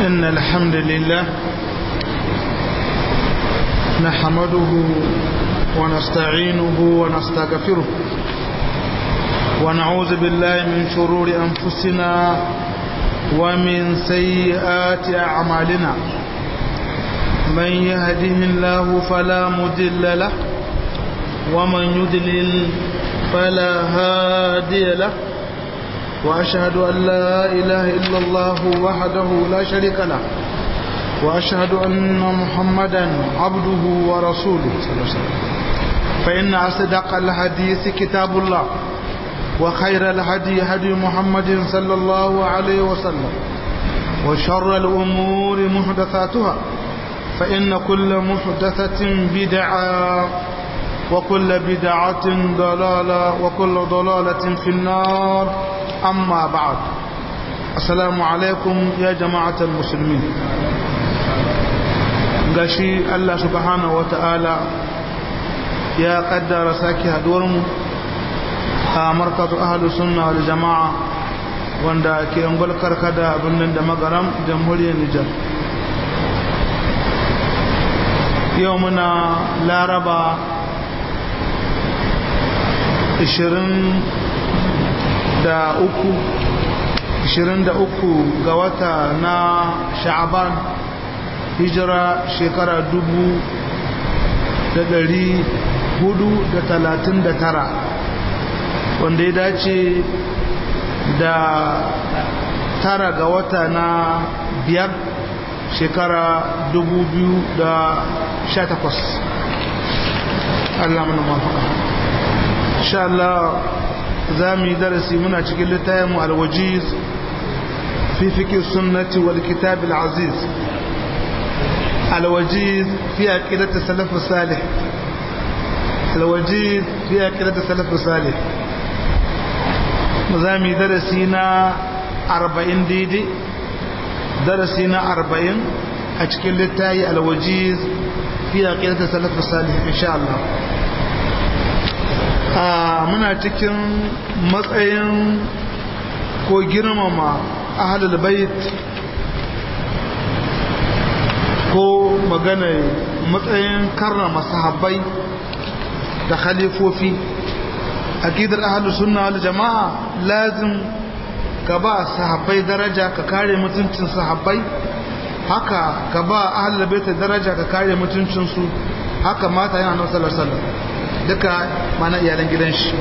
إن الحمد لله نحمده ونستعينه ونستغفره ونعوذ بالله من شرور أنفسنا ومن سيئات أعمالنا من يهده الله فلا مدل له ومن يدلل فلا هادي له وأشهد أن لا إله إلا الله وحده لا شريك له وأشهد أن محمدا عبده ورسوله صلى الله عليه وسلم فإن أصدق الحديث كتاب الله وخير الهدي هدي محمد صلى الله عليه وسلم وشر الأمور محدثاتها فإن كل محدثة بدعة وكل بدعة ضلالة وكل ضلالة في النار أما بعد السلام عليكم يا جماعة المسلمين gashi Allah subhanahu wata'ala ya kaddara sake haduwarmu a markatu ahalus sunna wal jama'a wanda ke angol karkada birnin da magaram jamhuriyar Nijar yau muna laraba 23 ga wata na sha'aban hijira shekara dubu da dari hudu da talatin da tara wanda ya dace da tara ga wata na biyar shekara dubu biyu da sha takwas Allah mana mafaka insha Allah za mu yi darasi muna cikin littafin alwajiz fi fiƙi sunnati wal kitab al-aziz الوجيز في عقيدة السلف الصالح الوجيز في عقيدة السلف الصالح مزامي درسينا أربعين ديدي درسينا أربعين أشكل التاي الوجيز في عقيدة السلف الصالح إن شاء الله muna cikin matsayin ko girmama ahalul bait ko magana matsayin karrama sahabbai da khalifofi aqidar ahlus sunna wal jamaa lazim ka ba sahabbai daraja ka kare mutuncin sahabbai haka ka ba ahlul bait daraja ka kare mutuncin su haka mata yana nan sallallahu alaihi wasallam duka mana iyalan gidan shi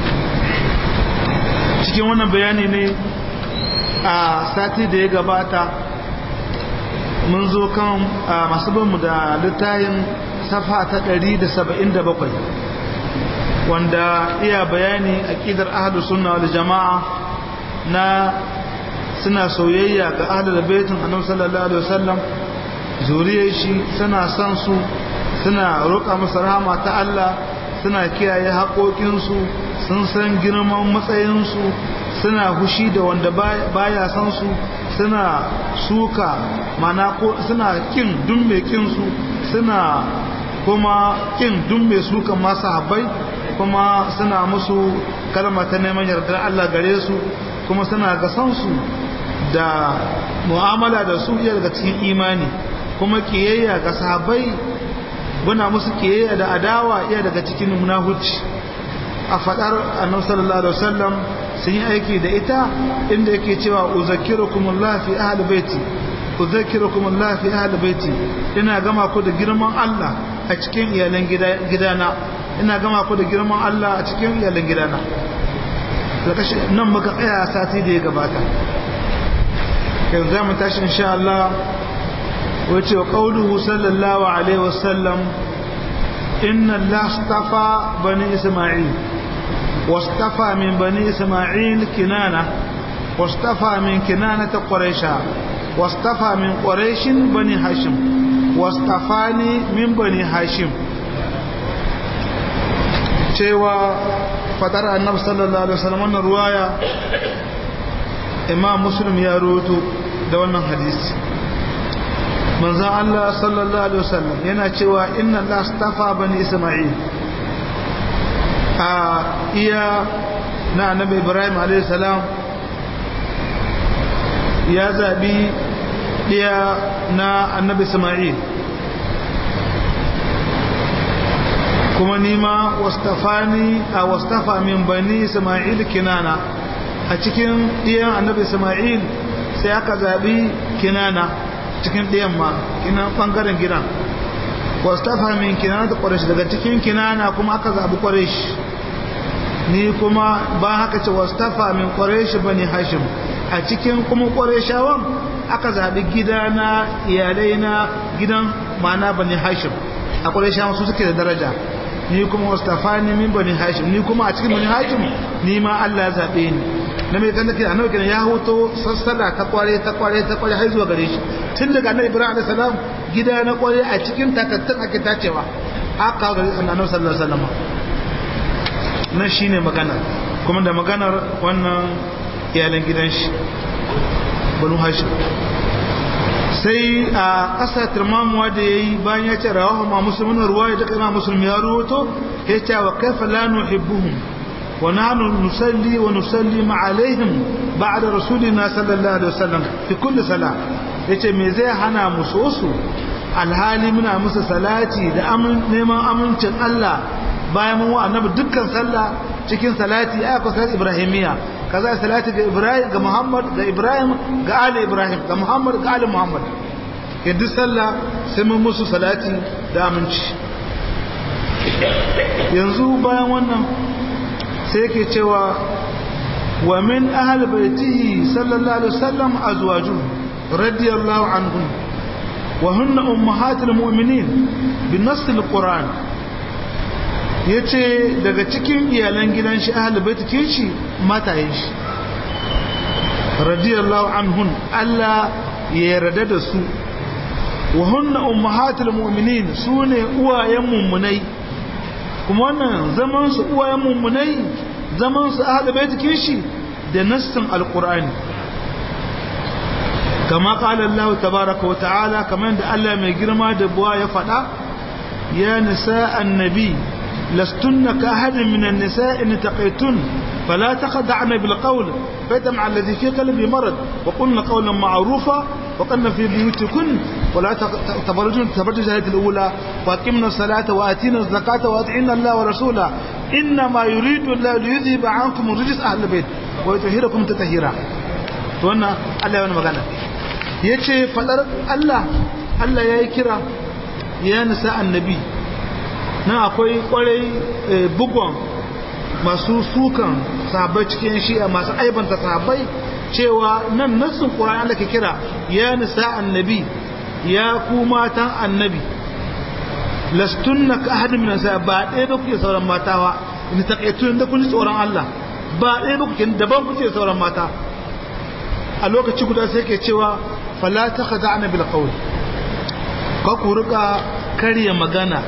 cikin wannan bayani ne a sati da ya gabata mun zo kan masu banmu da littayin safa ta 177 wanda iya bayani aqidar ahlus sunna wal jamaa na suna soyayya ga ahlul baitin annabi sallallahu alaihi wasallam zuriyar shi suna san su suna roƙa musu rahama ta Allah suna kiyaye haƙoƙinsu sun san girman matsayinsu suna hushi da wanda baya san su suna suka mana ko suna kin dun mai kin su suna kuma kin dun mai suka masu habbai kuma suna musu kalma ta neman yardar Allah gare su kuma suna ga san su da mu'amala da su iya daga cikin imani kuma kiyayya ga sahabbai buna musu kiyayya da adawa iya daga cikin munahuci a fadar annabi sallallahu alaihi wasallam sun yi aiki da ita inda yake cewa uzakkirukumullah fi ahli baiti uzakkirukumullah fi ahli baiti ina gama ku da girman Allah a cikin iyalan gidana ina gama ku da girman Allah a cikin iyalan gidana nan muka tsaya sati da ya gabata kai za mu tashi insha Allah wace wa qauluhu sallallahu alaihi wasallam inna Allah astafa bani isma'il واصطفى من بني إسماعيل كنانة واصطفى من كنانة قريشا واصطفى من قريش بني هاشم واصطفاني من بني هاشم cewa fadar annabi sallallahu alaihi wasallam wannan ruwaya imam muslim ya rawaito da wannan hadisi manzon Allah sallallahu alaihi wasallam yana cewa inna Allah astafa bani isma'il a iya na annabi ibrahim a.s. ya zaɓi ɗaya na annabi isma'il kuma nima wastafani a wastafa min bani isma'il kinana a cikin ɗiyan annabi isma'il sai aka zaɓi kinana cikin ɗiyan ma kinan ɓangaren gidan wastafa min kinana ta ƙwarashi daga cikin kinana kuma aka zaɓi ƙwarashi ni kuma ba haka ce wastafa min ƙwarashi bani hashim a cikin kuma ƙwarashawan aka zaɓi gida na iyalai na gidan mana bani hashim a ƙwarashawan su suke da daraja ni kuma wastafa ni min bani hashim ni kuma a cikin bani hashim ni ma Allah ya zaɓe ni na mai kan da ke annabi kenan ya hoto sassala ta kware ta kware ta kware har zuwa gare shi tun daga annabi ibrahim alaihi salam gida na kware a cikin takattun ake tacewa aka ga annabi sallallahu alaihi wasallam nan shine magana kuma da maganar wannan iyalan gidan shi banu hashim sai a ƙasa turmamuwa da ya yi bayan ya ce rawahu ma musulmin ruwa ya daga ma musulmi ya ruwato ya ce wa kaifa la nuhibbuhum wa nahnu nusalli wa nusalli ma alaihim ba'da rasulina sallallahu alaihi wasallam fi kulli salah yace me zai hana mu so su alhali muna musu salati da neman amincin Allah bayan mun wa annabi dukkan sallah cikin salati ai akwai salati ibrahimiya kaza salati ga ibrahim ga muhammad ga ibrahim ga ali ibrahim ga muhammad ga ali muhammad yadda sallah sai mun musu salati da aminci yanzu bayan wannan sai yake cewa wa min ahli baitihi sallallahu alaihi wasallam azwajuhu radiyallahu anhum wa hunna ummahatul mu'minin bi nass al-quran ya ce daga cikin iyalan gidan shi ahal baitikin shi matayen shi radiyallahu anhun Allah ya yarda da su wa hunna ummahatul mu'minin sune uwayen mummunai kuma wannan zaman su uwayen mummunai zaman su ahal baitikin shi da nassin alqur'ani kama qala Allah tabaaraka wa ta'ala kamar da Allah mai girma da buwa ya faɗa ya nisa annabi لستن كأحد من النساء إن تقيتن فلا تخدعن بالقول فيتمع الذي في قلبه مرض وقلن قولا معروفا وقلن في بيوتكن ولا تبرجن تبرج الجاهلية الأولى وأقمنا الصلاة وآتينا الزكاة وأطعنا الله ورسوله إنما يريد الله ليذهب عنكم الرجس أهل البيت ويطهركم تطهيرا wannan Allah ya magana yace fadar Allah Allah yayi kira ya nisa annabi nan akwai kwarai bugon masu sukan sahabbai cikin shi'a masu aibanta sahabbai cewa nan nassin ƙura'an Allah ke kira ya nisa annabi ya ku matan annabi lastunna ka ahadin min nisa ba ɗaya ba kuke sauran mata ba ni taqaitun da kun ji tsoron Allah ba ɗaya ba kuke daban kuke sauran mata a lokaci guda sai ke cewa fala takhada'na bil qawl ka ku rika karya magana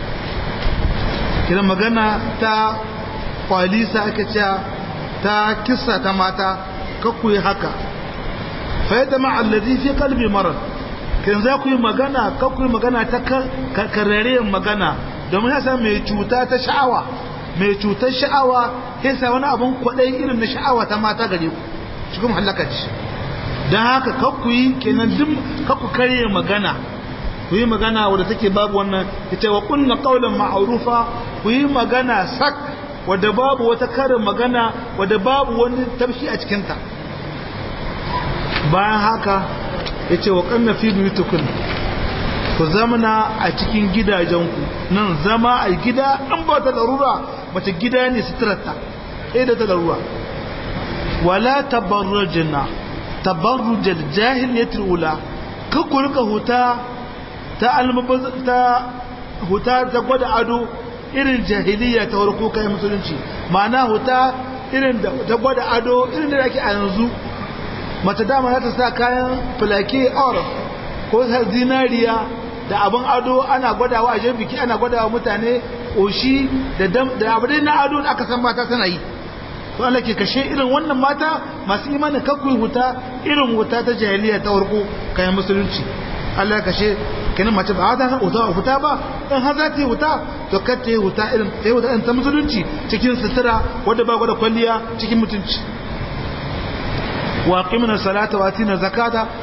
kira magana ta kwalisa aka ce ta kissa ta mata kakku yi haka fayyada ma'allazi fi kalbi marar kin za ku yi magana kakku yi magana ta kararren magana domin yasa mai cuta ta sha'awa mai cutar sha'awa yasa wani abin kwaɗai irin na sha'awa ta mata gare ku cikin halaka ce don haka kakku yi kenan duk kakku karye magana ku yi magana wadda take babu wannan ita wa kunna qaulan ma'rufa ku yi magana sak wadda babu wata karin magana wadda babu wani tafshi a cikin ta bayan haka yace wa kanna fi buyutukun ku zamana a cikin gidajenku nan zama a gida an ba ta larura mace gida ne suturarta eh da ta larura wala tabarrujna tabarrujal jahiliyatul ula kakku rika huta ta ta huta ta gwada ado irin jahiliya ta warko kai musulunci ma'ana huta irin da ta gwada ado irin da ake a yanzu mace dama za ta sa kayan filake or ko zinariya da abin ado ana gwadawa a jan biki ana gwadawa mutane ƙoshi da abu dai na ado da aka san mata tana yi to Allah ke kashe irin wannan mata masu imanin kakkui huta irin huta ta jahiliya ta warko kayan musulunci Allah ya kashe kenan mace ba ta huta huta ba in har za ta yi huta to kar ta yi huta irin ta yi huta irin ta musulunci cikin sutura wadda ba gwada kwalliya cikin mutunci wa qimna salata wa atina zakata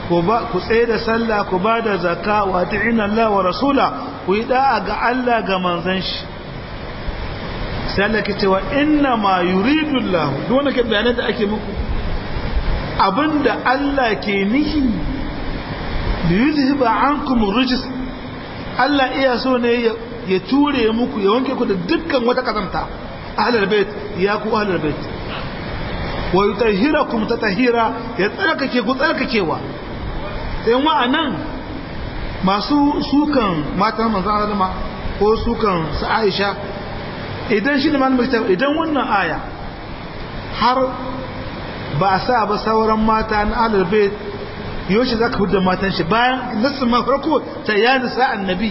ku ba ku tsaye da sallah ku ba da zakka wa ta'ina Allah wa rasula ku yi da'a ga Allah ga manzon shi sai Allah ke cewa inna ma yuridu Allah duk wanda ke bayanan da ake muku abinda Allah ke nihi da yuzhiba ankum rijs Allah iya so ne ya ture muku ya wanke ku da dukkan wata kazanta ahlul bait ya ku ahlul bait wa yutahhirakum tatahira ya tsarkake ku tsarkakewa sai wa'anan masu sukan matan manzon Allah ko sukan su Aisha idan shi ne malamin idan wannan aya har ba a sa ba sauran mata na ahlul bait yoshi zaka hudda matan shi bayan nasu ma farko ta ya nisa annabi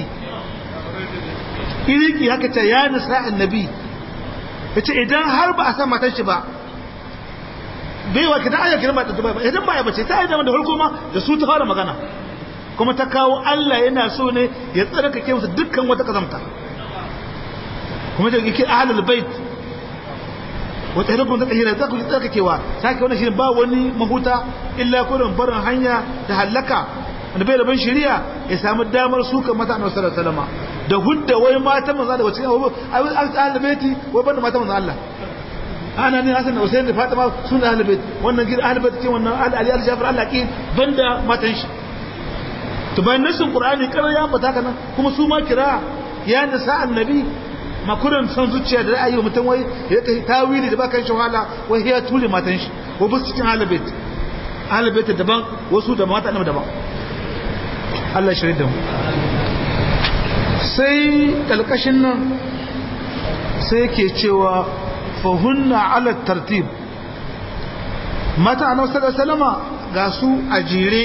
iriki haka ta ya nisa annabi yace idan har ba a sa matan shi ba bai wa kidan aya kiran ba ta ba idan ba ya bace ta aida da farko ma da su ta fara magana kuma ta kawo Allah yana so ne ya tsarkake musu dukkan wata kazamta kuma da yake ahlul bait wata hidakun ta kahira za ku ji tsarkakewa sake wannan shirin ba wani mahuta illa kurin barin hanya da hallaka wanda bai da ban shari'a ya samu damar suka mata annabi sallallahu alaihi wasallam da hudda wai mata manzo da wacin abu ahlul baiti wai banda mata manzo Allah ana ne Hassan da Hussein da Fatima suna ahlul bait wannan gidan ahlul bait ce wannan Ali al-Jafar Allah ki banda matan shi to bayan nasin Qur'ani karar ya ambata kana kuma su ma kira ya nisa annabi makurin son zuciya da ra'ayi wa mutum wai ya kai tawili da bakan shi wahala wai ya tule matan shi ko bus cikin halabet halabet daban wasu da mata annabi daban Allah shirye da mu sai kalkashin nan sai ke cewa fahunna ala tartib mata annabi sallallahu alaihi wasallama ga su a jere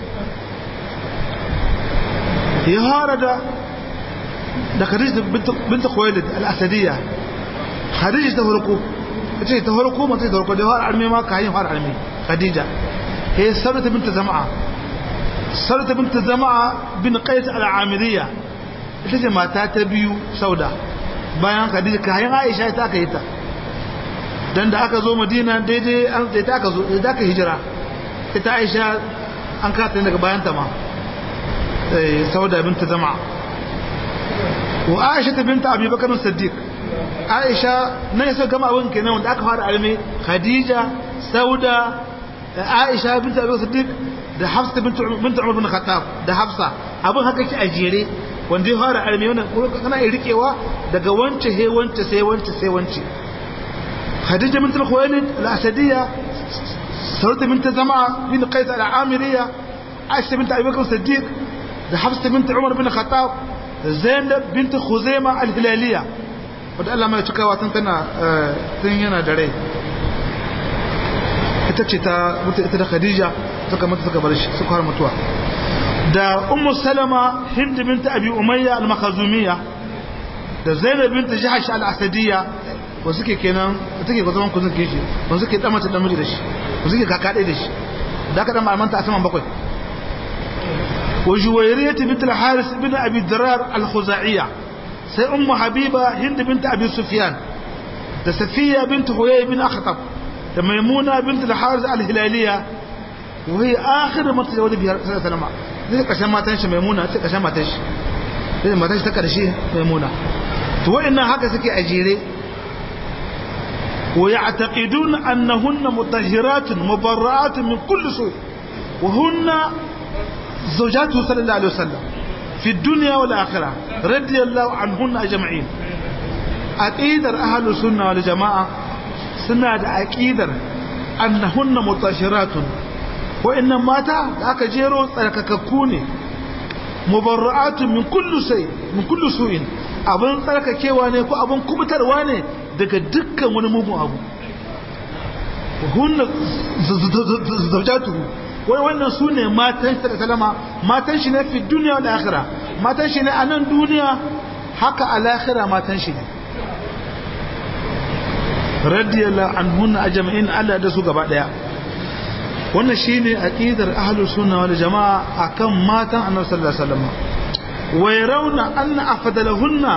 ya harada da Khadija binta Khuwailid al-Asadiyya Khadija ta farko ce ta farko mace ta farko da har arme ma kayin har arme Khadija eh Sarata binta Zama'a Sarata binta Zama'a bin Qais al-Amiriyya ita ce mata ta biyu Sauda bayan Khadija kayin Aisha ta aka yi ta dan da aka zo Madina daidai an da aka zo da aka hijira ita Aisha an kata daga bayan ta ma eh Sauda binta Zama'a وعائشة بنت أبي بكر الصديق عائشة نيسا كما أقول كنا وانت أكفر علمي خديجة سودة عائشة بنت أبي بكر الصديق ده حفصة بنت بنت عمر بن الخطاب ده حفصة أبو هكا شيء أجيري wanda ya fara almi wannan kana iya rikewa daga wance he wance sai wance sai wance Khadija bint al-Khuwailid al-Asadiyya Sauda bint Zama bin Qais al-Amiriyya Aisha bint Abi Bakr as-Siddiq da Hafsa bint Umar bin Khattab zainab binta khuzaima al-hilaliya wadda Allah mai cikawa tun tana tun yana da rai ita ce ta mutu ita da khadija suka mutu suka bar shi suka har mutuwa da ummu salama hind binta abi umayya al-makhazumiyya da zainab binta jahash al-asadiyya wa suke kenan take ko zaman kuzun kishi ba suke dan mace dan miji da shi ba suke kaka da shi da aka dan malamanta a saman bakwai وجويرية بنت الحارث بن أبي الدرار الخزاعية سي أم حبيبة هند بنت أبي سفيان ده سفية بنت خويي بن أخطب ده ميمونة بنت الحارث الهلالية وهي آخر ما تزوج بها صلى الله عليه وسلم دي كشان ما تنشي ميمونة دي كشان ما تنشي دي ما تنشي تكرشي ميمونة تو إنها هكا سكي أجيري ويعتقدون أنهن مطهرات مبرآت من كل سوء وهن زوجاته صلى الله عليه وسلم في الدنيا والآخرة رضي الله عنهن أجمعين أكيدر أهل السنة والجماعة سنة أكيدر أنهن مطهرات وإن ماتا ذاك جيرو تركككوني مبرعات من كل شيء من كل سوء abin tsarkakewa ne ko abin kubutarwa ne daga dukkan wani mugun abu hunna zaujatu wai wannan su ne matan shi da salama matan shi ne fi duniya da akhira matan shi ne a nan duniya haka a lahira matan shi ne radiyallahu anhunna ajma'in Allah da su gaba daya wannan shine aqidar ahlus sunna wal jamaa akan matan annabi sallallahu alaihi wasallam wa yarawna anna afdalahunna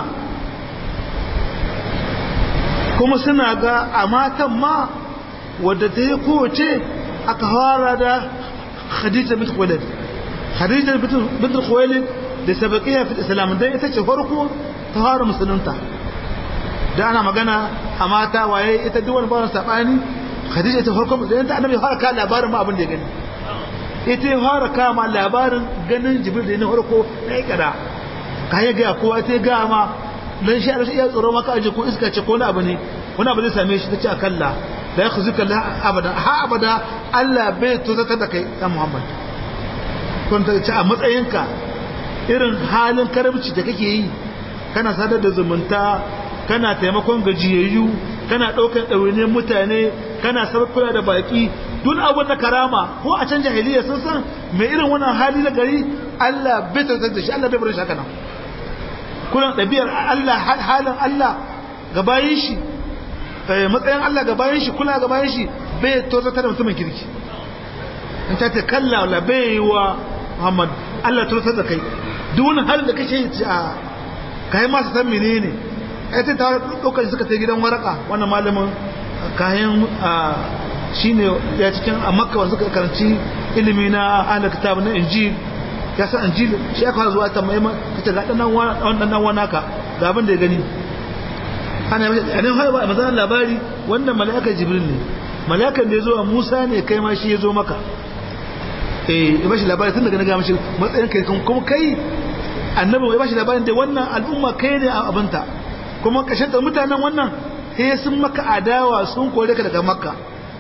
kuma suna ga a matan ma wadda ta yi kowace aka fara da khadija bint khuwailid khadija bint khuwailid da sabaqiya fi islam dan ita ce farko ta fara musulunta da ana magana a mata waye ita duk wani bawan sabani khadija ta farko musulunta annabi ya fara ka labarin ma abin da ya gani ita ya fara kama labarin ganin jibril da na farko na ikara kayan gaya kowa ta ga ma dan shi Allah ya tsoro maka aje ko iska ce ko wani abu ne wani abu zai same shi tace akalla la yakhzuka la abada ha abada Allah bai tozata da kai dan Muhammad kun ta ce a matsayinka irin halin karamci da kake yi kana sadar da zumunta kana taimakon gajiyayyu kana ɗaukar ɗawainiyar mutane kana kula da baki duk abin da karama ko a can jahiliya sun san mai irin wannan hali na gari Allah bai tozata da shi Allah bai bar shi haka nan kullum ɗabi'ar Allah halin Allah ga bayan shi matsayin Allah ga bayan shi kula ga bayan shi bai tozata da mutumin kirki in ta ta kalla wala bai yi wa Muhammad Allah tozata da kai duk wani halin da kake yi a kai ma su san menene ai ta tawar ɗaukar suka ta gidan waraka wannan malamin kayan shine ya cikin a makka wanda suka karanci ilimi na ahlul kitab na injil ya san injil shi aka zuwa ta mai kace ga dan wannan dan wanaka ga abin da ya gani ana yi har ba mazan labari wannan mala'ikar jibril ne mala'ikan da ya zo a musa ne kai ma shi ya zo maka eh ya bashi labari tun daga na gama shi matsayin kai kuma kai annabi ya bashi labarin da wannan al'umma kai ne a abinta kuma kashin da mutanen wannan sai sun maka adawa sun kore ka daga makka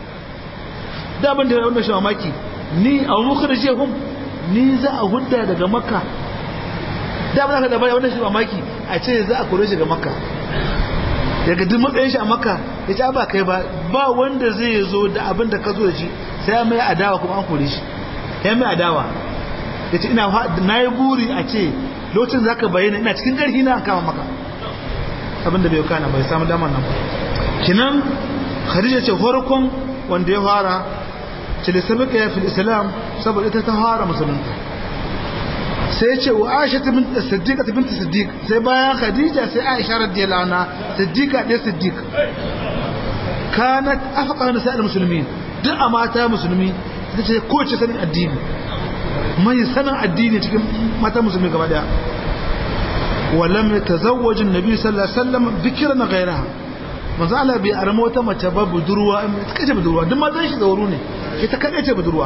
da abin da ya wannan shi mamaki ni a muku da shehun ni za a hudda daga makka da abin da ka labari wannan shi mamaki a ce za a kore shi daga makka daga duk matsayin shi a maka ya ce ba kai ba ba wanda zai zo da abin da ka zo da shi sai ya mai adawa kuma an kore shi ya mai adawa ya ce ina na yi buri a ce lokacin za ka bayyana ina cikin ƙarfi na kama maka abin da bai kana bai samu damar nan ba kinan khadija ce farkon wanda ya fara ce da sabika ya fi islam saboda ita ta fara musulunta sai ce wa aisha ta binta siddiqa ta binta siddiq sai bayan khadija sai aisha radiyallahu anha siddiqa da siddiq kanat afqa nisa al-muslimin duk a mata musulmi ita ce ko ce sanin addini mai sanin addini cikin mata musulmi gaba daya ولم يتزوج النبي صلى الله عليه وسلم بكرا غيرها manzo Allah bai arama wata mace ba budurwa ita kace budurwa duk matan shi zauru ne ita kadai ce budurwa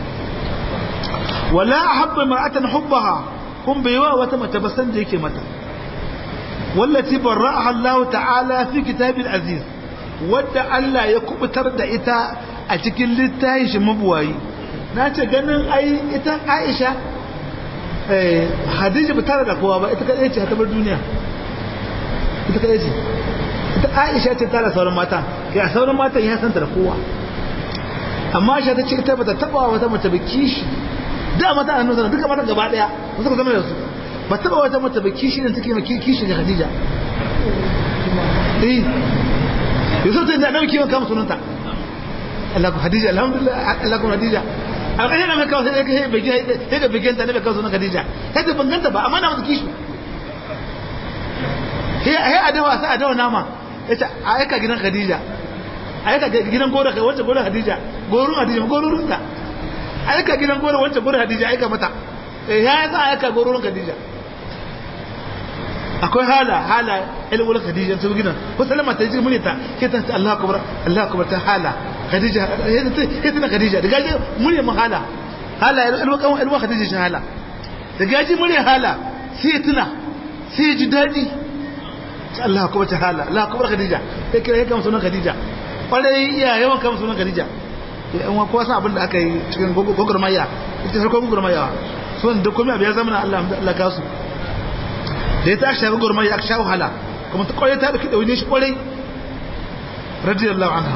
wala ahabba mar'atan hubbaha kun bai wa wata mace ba san da yake mata wallati barra'aha Allah ta'ala fi kitabil aziz wadda Allah ya kubutar da ita a cikin littafin shi mabuwayi nace ganin ai ita Aisha eh Hadija ba tare da kowa ba ita kadai ce ta bar duniya ita kadai ce ita Aisha ce tare sauran mata kai sauran mata ya santa da kowa amma Aisha ta ce ita bata taba wata mace ba kishi da mata annu sana duka mata gaba daya suka zama da su ba taba wata mace ba kishi ne take maki kishi ga Khadija eh yusuf ta da dauki kan sunanta Allah ku Khadija alhamdulillah Allah ku Khadija alƙashin da mai kawo sai ka bege sai ka bege ta ne kawo sunan Khadija sai ta banganta ba amma na mata kishi sai ai adawa sai adawa nama yace a aika gidan Khadija aika gidan gora kai wacce gora Khadija gorun Khadija gorun ta aika gidan gora wacce gora Khadija aika mata eh ya za aika gorun Khadija akwai hala hala ilmul Khadija ta gidan ko salama ta ji munita ke ta Allah akbar Allah akbar ta hala Khadija ita ta Khadija daga ji murya mun hala hala ilmul kan ilmul Khadija shi hala daga ji murya hala sai tuna sai ji dadi Allah akbar ta hala Allah akbar Khadija sai kira yakan sunan Khadija kwarai iya yawan kan sunan Khadija yan wa kowa san abin da aka yi cikin gogurmaya ita farkon gogurmaya sun da komai abu ya zama Allah Allah ka su da ya ta shafi gogurmaya aka sha wahala kuma ta kwarai ta dauki daune shi kwarai radiyallahu anha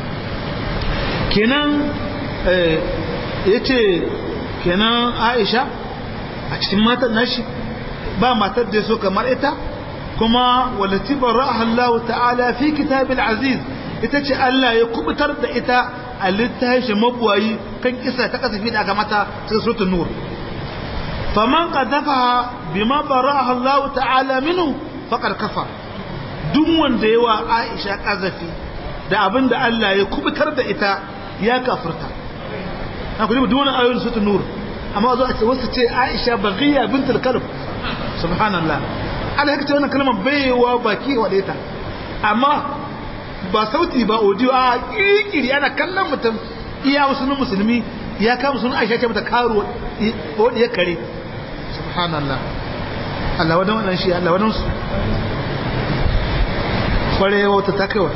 kenan yace kenan Aisha a cikin matan nashi ba matar da so kamar ita kuma walati bara'aha Allah ta'ala fi kitabil aziz ita ce Allah ya kubutar da ita a littafin mabuwayi kan kisa ta kasafi da aka mata cikin suratul nur faman qadafa bima bara'aha Allah ta'ala minhu faqad kafar duk wanda yawa Aisha kazafi da abinda Allah ya kubutar da ita ya kafirta akwai duk wani ayoyin sutun nur amma zo a ce wasu ce Aisha Baghiya bintul Kalb subhanallah Allah yake ce wannan kalmar baiwa baki wa ta amma ba sauti ba audio a kirkiri ana kallon mutum iya musulmi musulmi ya kama sunan Aisha ce mata karo ko ya kare subhanallah Allah wadan wannan shi Allah wadan su kware wata ta kaiwa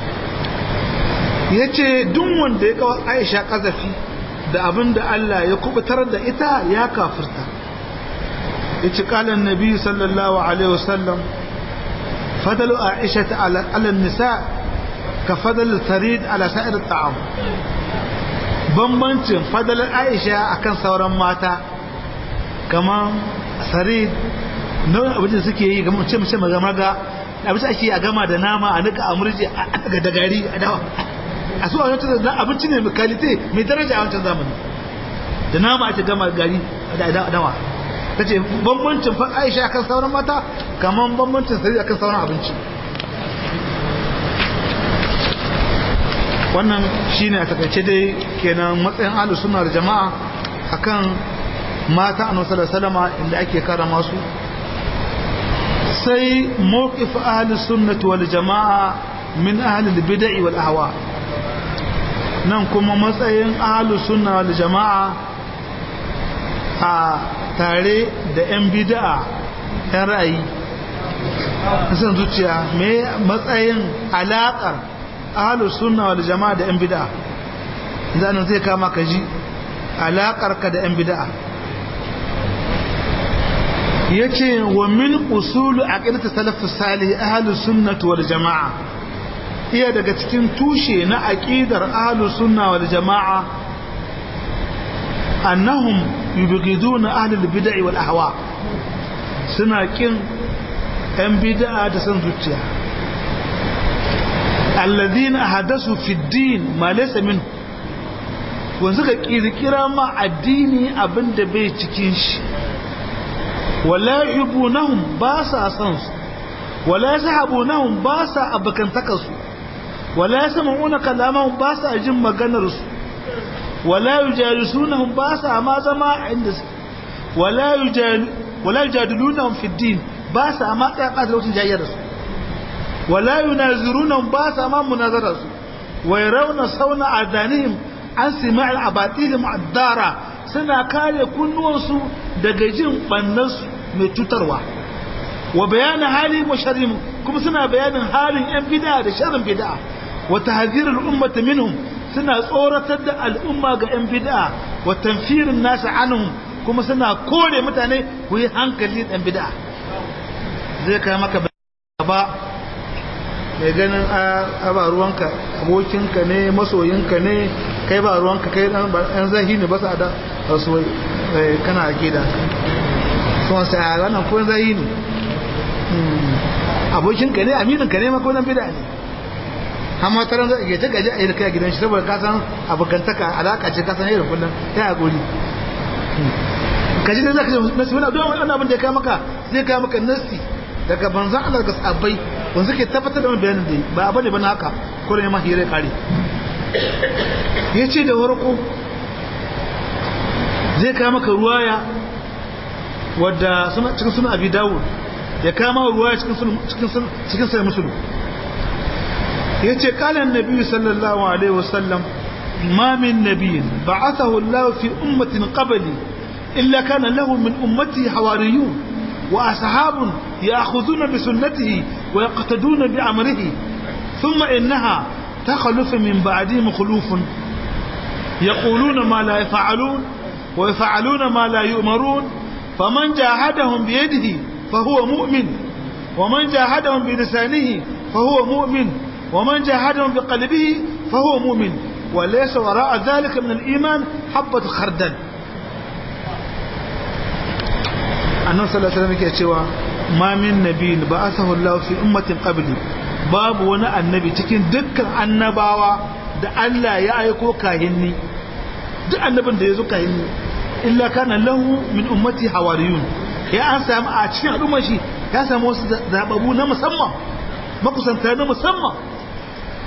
yace duk wanda ya kawo Aisha kazafi da abin da Allah ya kubutar da ita ya kafirta yace kalan nabi sallallahu alaihi wasallam fadalu aisha ala an-nisa ka fadal tarid ala sa'ir at-ta'am bambancin fadalar aisha akan sauran mata kaman sarid nau'in abin da suke yi kamar ce mace maga maga abin da ake a gama da nama a nika a murji a daga da gari a dawa a su a wancan da abinci ne mai kalite mai daraja a wancan zamani da nama ake gama gari da dawa ta ce bambancin fa aisha akan sauran mata kamar bambancin sarari akan sauran abinci wannan shine a takaice dai kenan matsayin ahlus sunna da jama'a akan mata annabi sallallahu alaihi wasallam inda ake karama su sai mawqif ahlus sunnah wal jama'a min ahli al-bid'ah wal ahwa nan kuma matsayin ahlus sunna wal jama'a a tare da 'yan bida'a 'yan ra'ayi kasan zuciya mai matsayin alaƙar ahalus sunna wal jama'a da 'yan bida'a zanen zai kama ka ji alaƙar ka da 'yan bida'a ya ce wa min usulu a ƙirta salafin salih ahalus sunna wal jama'a iya daga cikin tushe na aƙidar ahalus sunna wal jama'a annahum yubghiduna ahlul bid'ah wal ahwa suna kin yan bid'a da san zuciya alladhina hadasu fi din ma laysa min wanda suka kirkira ma addini abinda bai cikin shi wala yubunahum ba sa san su wala yasahabunahum ba sa abakantaka su wala yasma'una kalamahum ba sa jin maganar su ولا يجالسونهم باسا ما زما عند ولا يجال ولا يجادلونهم في الدين باسا ما قاعد لو تجاير ولا يناظرونهم باسا ما مناظرة ويرون صون اذانهم عن سماع الاباطيل الدارة suna kare kunnuwansu daga jin bannansu mai cutarwa wa bayanin hali musharrim kuma suna bayanin halin yan bid'a da sharrin bid'a wa tahdhirul ummati minhum suna tsoratar da al'umma ga 'yan bid'a wa tanfirin nasu anhum kuma suna kore mutane ku yi hankali ɗan bid'a zai kai maka ba mai ganin a ba ruwanka abokinka ne masoyinka ne kai ba ruwanka kai ɗan zahi ne ba sa da wasu kana a gida sun sai a ranar ko zahi ne abokinka ne amininka ne makonan bid'a ne amma ta ran zai ta gaji a yi kai gidan shi saboda ka san abokantaka alaka ce ka san yau kullum ya hakuri kaji da zaka ce nasi wani abin wani abin da ya kai maka zai kai maka nasi daga banzan Allah daga sahabbai wanda suke tabbatar da bayanin da ba abu ne ba na haka ko ne ma hire kare yace da warko zai kai maka ruwaya wadda cikin sunan abi dawud ya kama ruwaya cikin cikin cikin sai musulmi yace qala an-nabi sallallahu alaihi wasallam ma min nabiyyin ba'athahu Allah fi ummatin qabli illa kana lahu min ummati hawariyun wa ashabun ya'khudhuna bi sunnatihi wa yaqtaduna bi amrihi thumma innaha تخلف من بعدهم خلوف يقولون ما لا يفعلون ويفعلون ما لا يؤمرون فمن جاهدهم بيده فهو مؤمن ومن جاهدهم بلسانه فهو مؤمن ومن جاهدهم بقلبه فهو مؤمن وليس وراء ذلك من الإيمان حبة خردل annan sallallahu alaihi wasallam yake cewa ma min nabiyin ba'athahu Allah fi ummatin qabli babu wani annabi cikin dukkan annabawa da Allah ya aiko kahinni duk annabin da ya zo kahinni illa kana lahu min ummati hawariyun ya an samu a cikin al'ummar shi ya samu wasu zababu na musamman makusanta na musamman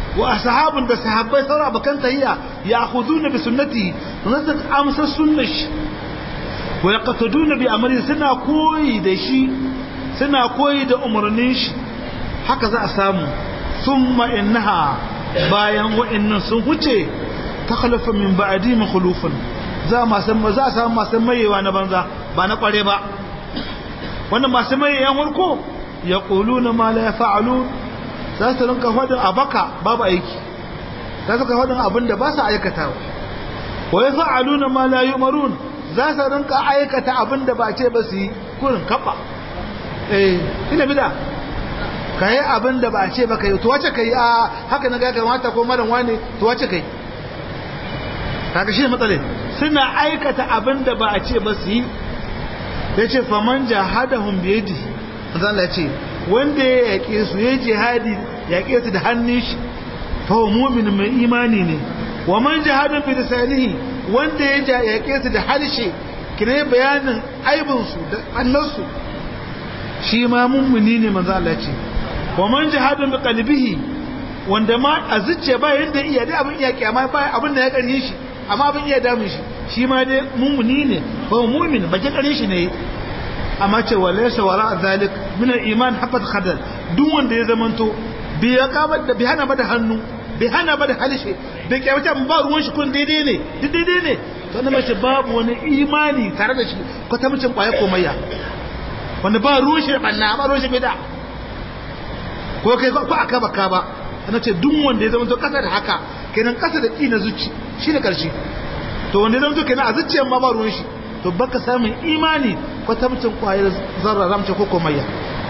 wa ashabun da sahabbai saura abakan tahiyya ya khuduna bi sunnati nasu amsa sunnash wa yaqtaduna bi amri suna koyi da shi suna koyi da umarnin shi haka za a samu thumma innaha bayan wa'annan sun huce takhlafa min ba'di makhlufun za ma san za a samu masu mayewa na banza ba na kware ba wannan masu mayewan farko yaquluna ma la yaf'alun za su rinka faɗin a baka babu aiki za su ka faɗin abin da ba su aikatawa wa ya fa'aluna ma la yumarun za su rinka aikata abin da ba ce ba su yi kurin kaɓa eh ina bida ka yi abin da ba ce ba ka yi to wace ka yi a haka na ga kamata ko maran wane to wace ka yi kaga shi ne matsale suna aikata abin da ba a ce ba su yi ya ce faman jahadahum biyadi zan la ce wanda ya yaƙe su ya jihadi yaƙe su da hannun shi fa mu'min mai imani ne wa man jahada bi lisanihi wanda ya yaƙe su da harshe kire bayanin aibin su da annansu shi ma mummuni ne manzo Allah ce wa man jahada bi qalbihi wanda ma a zuciya ba yanda iya dai abin iya kiyama ba abin da ya karye shi amma abin iya damun shi shi ma dai mummuni ne fa mu'min ba ki karye shi ne amma ce wa laysa wara zalik min al-iman habat khadal duk wanda ya zamanto bi ya kabar da bi hana ba da hannu bi hana ba da halishe bi kyauta ba ruwan shi kun daidai ne duk daidai ne to na mace babu wani imani tare da shi ko ta mucin kwaye komayya wanda ba ruwan shi da banna ba ruwan shi bida ko kai ko aka baka ba ana ce duk wanda ya zamanto kasa da haka kenan kasa da ki na zuci shi ne karshe to wanda ya zamanto kenan a zuciyar ma ba ruwan shi to baka samun imani kwatamcin kwayar zarra ramce ko komayya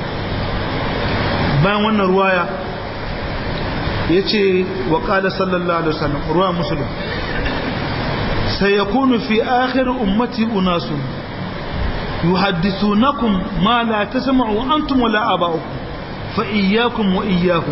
bayan wannan ruwaya ya ce wa ƙada sallallahu alaihi wasallam ruwa musulun sai ya kunu fi akhir ummati unasun yuhaddithunakum ma la tasma'u antum wala aba'ukum fa iyyakum wa iyyahum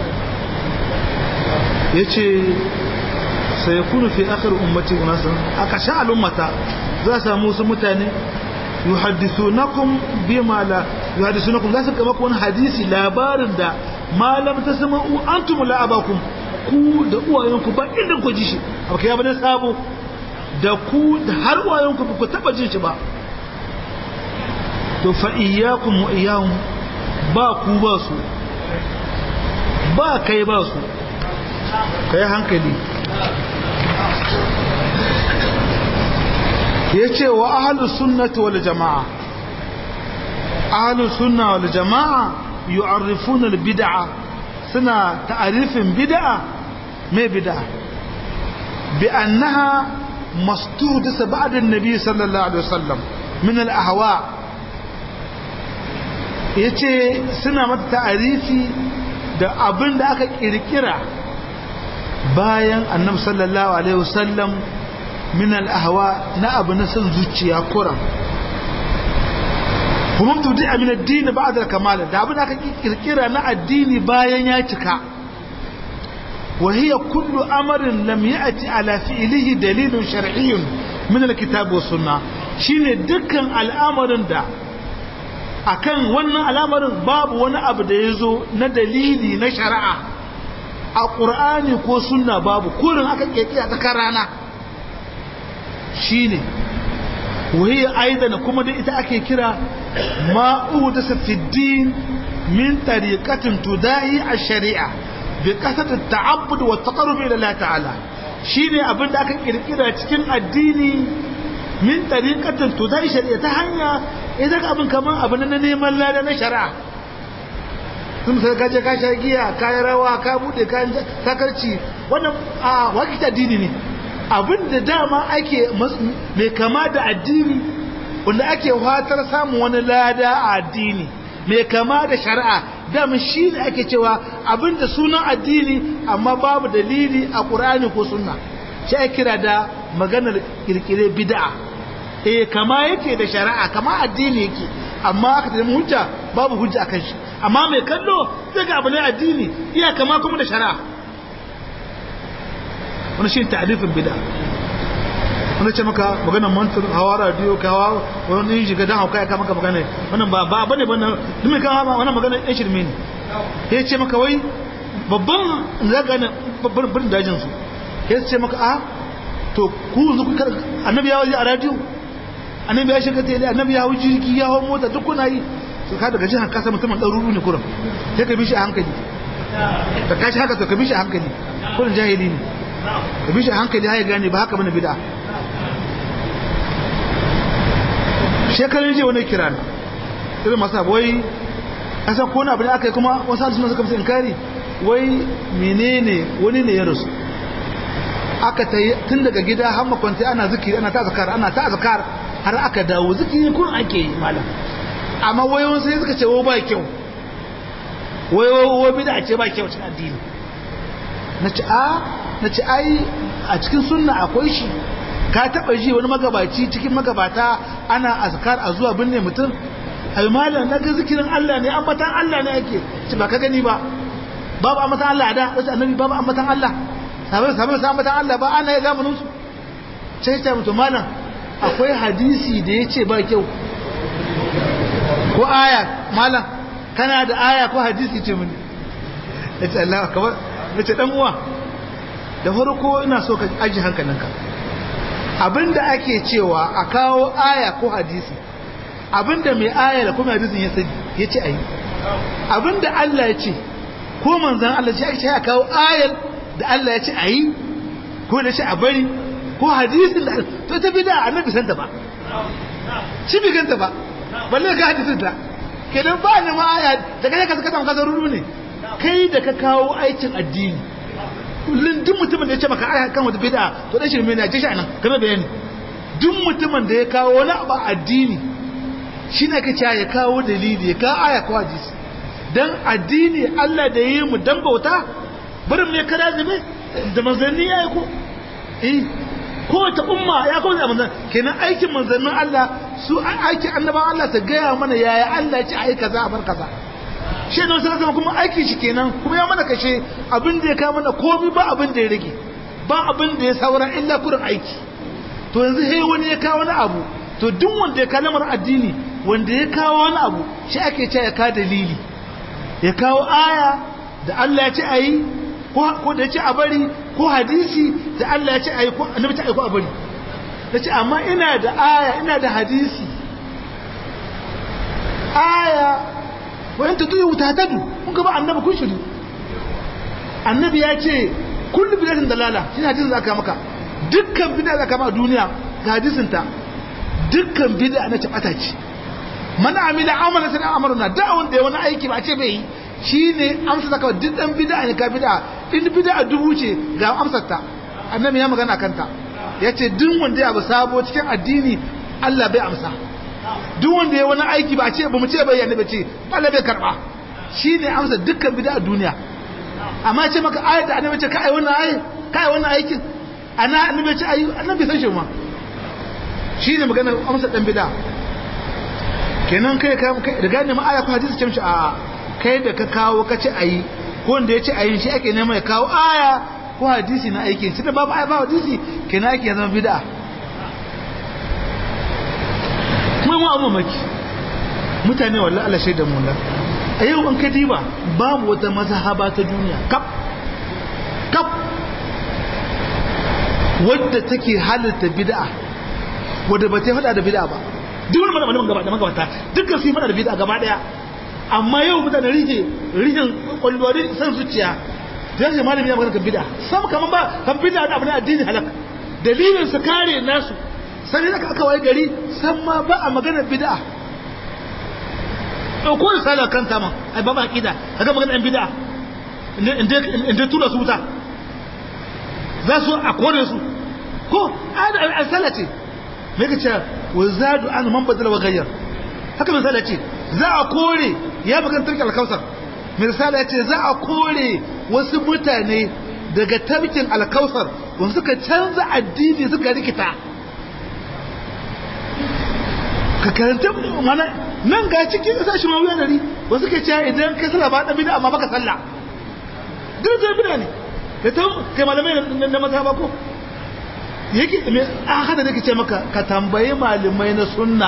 yace sai ya kunu fi akhir ummati unasun aka sha al'ummata za samu wasu mutane yuhaddithunakum bima la yuhaddithunakum za su kama ku wani hadisi labarin da malam ta sama antum la abakum ku da uwayenku ba inda ku ji shi abu kai bane sabo da ku da har uwayenku ba ku taba jin shi ba to fa iyyakum wa iyyahum ba ku ba su ba kai ba su kai hankali ya ce wa ahalus sunnati wal jama'a ahalus sunna wal jama'a yu'arrifuna al bid'a suna ta'arifin bid'a me bid'a bi annaha mastuhdisa ba'da an-nabi sallallahu alaihi wasallam min al ahwa yace suna mata ta'arifi da abin da aka kirkira bayan annabi sallallahu alaihi wasallam min al'ahawa na abu na son zuciya kuran kuma tudi a min addini ba da kamala da abin da aka kirkira na addini bayan ya cika وهي كل أمر لم يأتي على فعله دليل شرعي من الكتاب والسنة شين دكا الأمر دا akan wannan al'amarin babu wani abu da ya zo na dalili na shari'a a ƙur'ani ko sunna babu kurin aka ƙeƙi a tsakar rana shi ne wahiyar aidan kuma da ita ake kira ma'u da safiddin min tariƙatin tudayi a shari'a bi ƙasar ta'abbud wa taqarrub ila Allah ta'ala shine abin da aka kirkira cikin addini min tariqatin tudayi shari'a ta hanya idan abin kaman abin na neman lada na shari'a sun sai kaje ka sha giya ka yi rawa ka bude ka sakarci wannan a wakita addini ne abin da dama ake mai kama da addini wanda ake fatar samun wani lada a addini mai kama da shari'a dama shi ne ake cewa abin da sunan addini amma babu dalili a ƙur'ani ko sunna shi ake kira da maganar kirkire bid'a eh kama yake da shari'a kama addini yake amma aka tafi hujja babu hujja akan shi amma mai kallo zai ga abu ne addini iya kama kuma da shari'a wani shi ta'arifin bid'a wani ce maka maganar mantur hawa radio ka hawa wani yin shiga don hauka ya kama magana wannan ba ba bane bane dumin kan hawa wannan maganar yan shirme ne ya ce maka wai babban zaganin babban birnin dajin su ya ce maka a to ku yanzu ku annabi ya waje a radio annabi ya shiga tele annabi ya hau jirgi ya hau mota duk kuna yi su ka daga jihar kasa mutumin ɗaruru ne kurum sai ka bi shi a hankali ka kashi haka to ka bi shi a hankali kurin jahili ne ka bi shi a hankali har ya gane ba haka mana bida shekarun jiya wani kira na irin masu wai kasan kone abu da aka yi kuma wasu halittu suka fi inkari wai menene wani ne ya rasu aka ta yi tun daga gida har makwanta ana zikiri ana ta zakar ana ta zakar har aka dawo zikiri kun ake yi malam amma wayoyin sai suka ce ba kyau wayoyi bida ce ba kyau cikin addini na ce a na ce ai a cikin sunna akwai shi ka taba ji wani magabaci cikin magabata ana azkar a zuwa binne mutum ai malam na ga zikirin Allah ne ambatan Allah ne yake ci ba ka gani ba babu ambatan Allah da wasu annabi babu ambatan Allah sabai sabai sai ambatan Allah ba ana ya zamanin su sai ta mutum malam akwai hadisi da yace ba kyau ko aya malam kana da aya ko hadisi ce mini yace Allah kamar nace dan uwa da farko ina so ka aji hankalinka abinda ake cewa a kawo aya ko hadisi abinda mai aya da kuma hadisin ya sani ya ce ayi abinda Allah ya ce ko manzan Allah ya ce a kawo ayar da Allah ya ce ayi ko da ce a bari ko hadisin da to ta bida annabi san ta ba shi bi ganta ba balle ga hadisin ta kenan ba ne ma aya da kai ka saka ka zaruru ne kai da ka kawo aikin addini kullun duk mutumin da ya ce maka aya kan wata bid'a to dan shirme ne a jishi anan kamar bayani duk mutumin da ya kawo wani abu addini shi ne kace ya kawo dalili ya kawo aya ko hadisi dan addini Allah da yi mu dan bauta barin me kada zube da manzanni yayi ko eh ko ta umma ya kawo da manzan kenan aikin manzannin Allah su aikin annabawan Allah ta gaya mana yaya Allah ya ce ai kaza a bar kaza shi ne wasu zama kuma aiki shi kenan kuma ya mana kashe abin da ya kawo mana komi ba abin da ya rage ba abin da ya saura illa kurin aiki to yanzu he wani ya kawo wani abu to duk wanda ya kawo lamar addini wanda ya kawo wani abu shi ake ce ya ka dalili ya kawo aya da Allah ya ce a yi ko da ya ce a bari ko hadisi da Allah ya ce a yi ko annabi ta aiko a bari da ce amma ina da aya ina da hadisi aya wayan ta tuyi wuta tadu kun gaba annabi kun shiru annabi ya ce kullu bidatin dalala shi hadisin zaka maka dukkan bid'a zaka maka duniya ga hadisin ta dukkan bid'a na tabata ce man amila amala sana amaruna da wanda ya wani aiki ba ce bai yi shine amsa zaka duk dan bid'a ne ka bid'a in bid'a dubu ce ga amsar ta annabi ya magana kanta yace duk wanda ya abu sabo cikin addini Allah bai amsa duk wanda ya wani aiki ba ce ba mu ce bai yana ba ce Allah bai karba shine amsa dukkan bid'a duniya amma ce maka ayat da annabi ce kai wannan ayi kai wannan aikin ana annabi ce ayi annabi san shi ma shine magana amsa dan bid'a kenan kai kai da gane ma aya ko hadisi ce mishi a kai da ka kawo ka ce ayi ko wanda ya ce ayi shi ake neman ya kawo aya ko hadisi na aikin shi da babu aya ba hadisi kenan ake zama bid'a kuma mu abu maki mutane wallahi Allah shaida mu a yau an kadiba babu wata mazhaba ta duniya kap kap wadda take halitta bid'a wadda ba ta fada da bid'a ba duk wani malamin gaba da magabata dukkan su fada da bid'a gaba daya amma yau mutane rike rikin kwalwari san zuciya da yake malami ya magana kan bid'a sam kaman ba kan bid'a da abin addini halak dalilin su kare nasu sai da aka waye gari san ma ba a magana bid'a ɗauko risala kan tama ai ba ba aqida kaga magana ɗan bid'a inda inda tura su wuta za su a kore su ko ada al ce me kace wa zadu an man badala wa ghayyar haka misala ce za a kore ya magana tarki al-kausar misala ya ce za a kore wasu mutane daga tarkin al-kausar wanda suka canza addini suka rikita ka karanta mana nan ga cikin sashi ma wuya dari wasu ke cewa idan kai sallah ba dan bid'a amma baka sallah duk da bid'a ne da ta kai malamai na maza ba ko yake me a hada nake ce maka ka tambayi malamai na sunna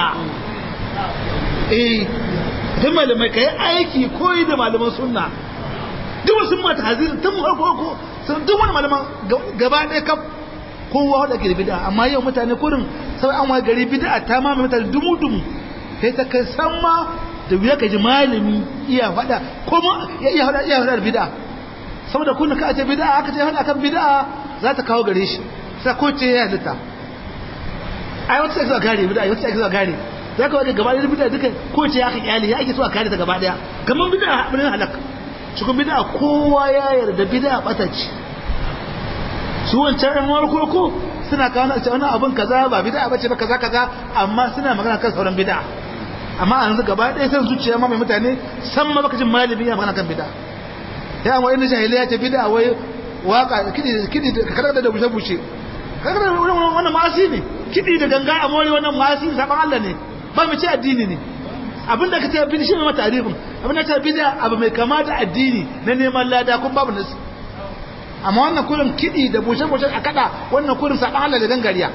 eh dan malamai kai aiki koyi da malaman sunna duk wasu mata hazir tun farko ko sun duk wani malaman gaba ɗaya kaf kowa da ke da bid'a amma yau mutane kurin sai an wa gari bid'a ta ma mutane dumu dumu sai ta kai san ma da wuya ka ji malami iya faɗa kuma ya iya faɗa iya faɗa da bid'a saboda kun ka ce bid'a aka ce faɗa kan bid'a za ta kawo gare shi sai ko ce ya halitta ai wata sai zuwa gare bid'a wata sai zuwa gare za ka wajen gaba ɗaya bid'a duka ko ce ya ka kyale ya ake so a kare ta gaba ɗaya kamar bid'a abin halaka cikin bid'a kowa ya yarda bid'a bata ce su wancan ɗan warko ko suna kawo na wani abin kaza ba bid'a bace ba kaza kaza amma suna magana kan sauran bid'a amma a yanzu gaba ɗaya san zuciya ma mai mutane san ma baka jin malami ya magana kan bid'a ya amma inda jahiliya ta bid'a wai waka kidi kidi ka kada da bushe bushe kaga wannan ma'asi ne kidi da ganga a mori wannan ma'asi saban Allah ne ba mu ce addini ne abinda ka ce bid'a shi ne mata arifin abinda ka ce bid'a abu mai kama da addini na neman lada kun babu nasu amma wannan kurin kiɗi da bushe-bushe a kada wannan kurin saɓa Allah da gangariya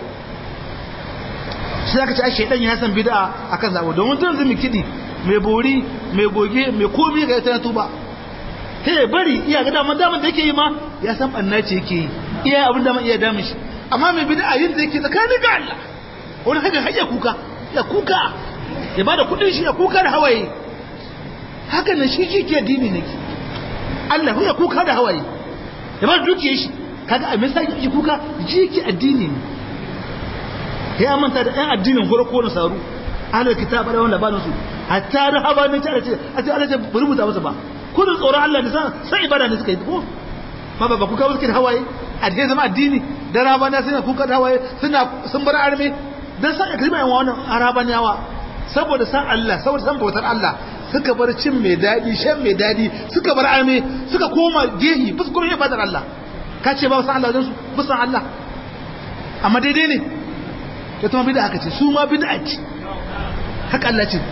shi aka ce ai shaidan ya san bid'a akan zabo domin tun zumi kiɗi mai bori mai goge mai komi ga ita na tuba sai ya bari iya ga daman daman da yake yi ma ya san banna ce yake yi iya abin da iya damun shi amma mai bid'a yin da yake tsakanin ga Allah wani haka har ya kuka ya kuka ya bada kuɗin shi ya kuka da hawaye haka nan shi shi ke dini ne Allah ya kuka da hawaye ya ba dukiyar shi kaga a misali yake kuka jiki addini ne ya manta da ɗan addinin farko na saru ahlul kitab da wanda ba su hatta da haba ne ta ce a ce Allah ya rubuta masa ba kudin tsoron Allah ne sai ibada ne suka yi ko ba ba kuka suke da hawaye addini zama addini da rabana suna kuka da hawaye suna sun bar arme dan san kalma yan wannan arabaniyawa saboda san Allah saboda san bautar Allah suka bar cin mai daɗi shan mai daɗi suka bar arme suka koma gehi ba su kuma ibadar Allah ka ce ba san Allah wajen su ba san Allah amma daidai ne ta tuma bida aka ce su ma bida ce haka Allah ce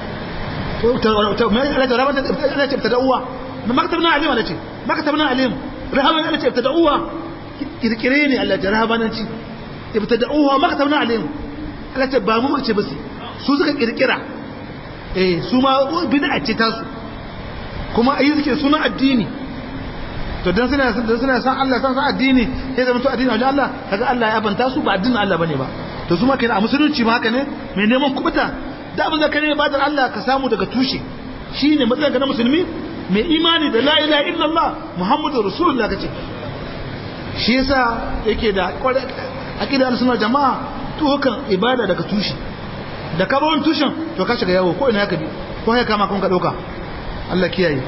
Allah ce ta da'uwa ma maktabna alim Allah ce maktabna alim rahaman Allah ce ta da'uwa kirkire ne Allah ce rahamananci ta da'uwa maktabna alim Allah ce ba mu ce ba su suka kirkira eh su ma bid'a ce ta su kuma ayi suke suna addini to dan suna dan suna san Allah san san addini sai zama to addini wajen Allah kaga Allah ya banta su ba addinin Allah bane ba to su ma kenan a musulunci ma haka ne mai neman kubuta da abin da kare ibadar Allah ka samu daga tushe shine matsayin ka na musulmi mai imani da la ilaha illallah muhammadur rasulullah kace shi yasa yake da aqida al-sunna jama'a to kan ibada daga tushe da ka bawon tushen to ka shiga yawo ko ina ka bi ko ya kama kun ka dauka Allah kiyaye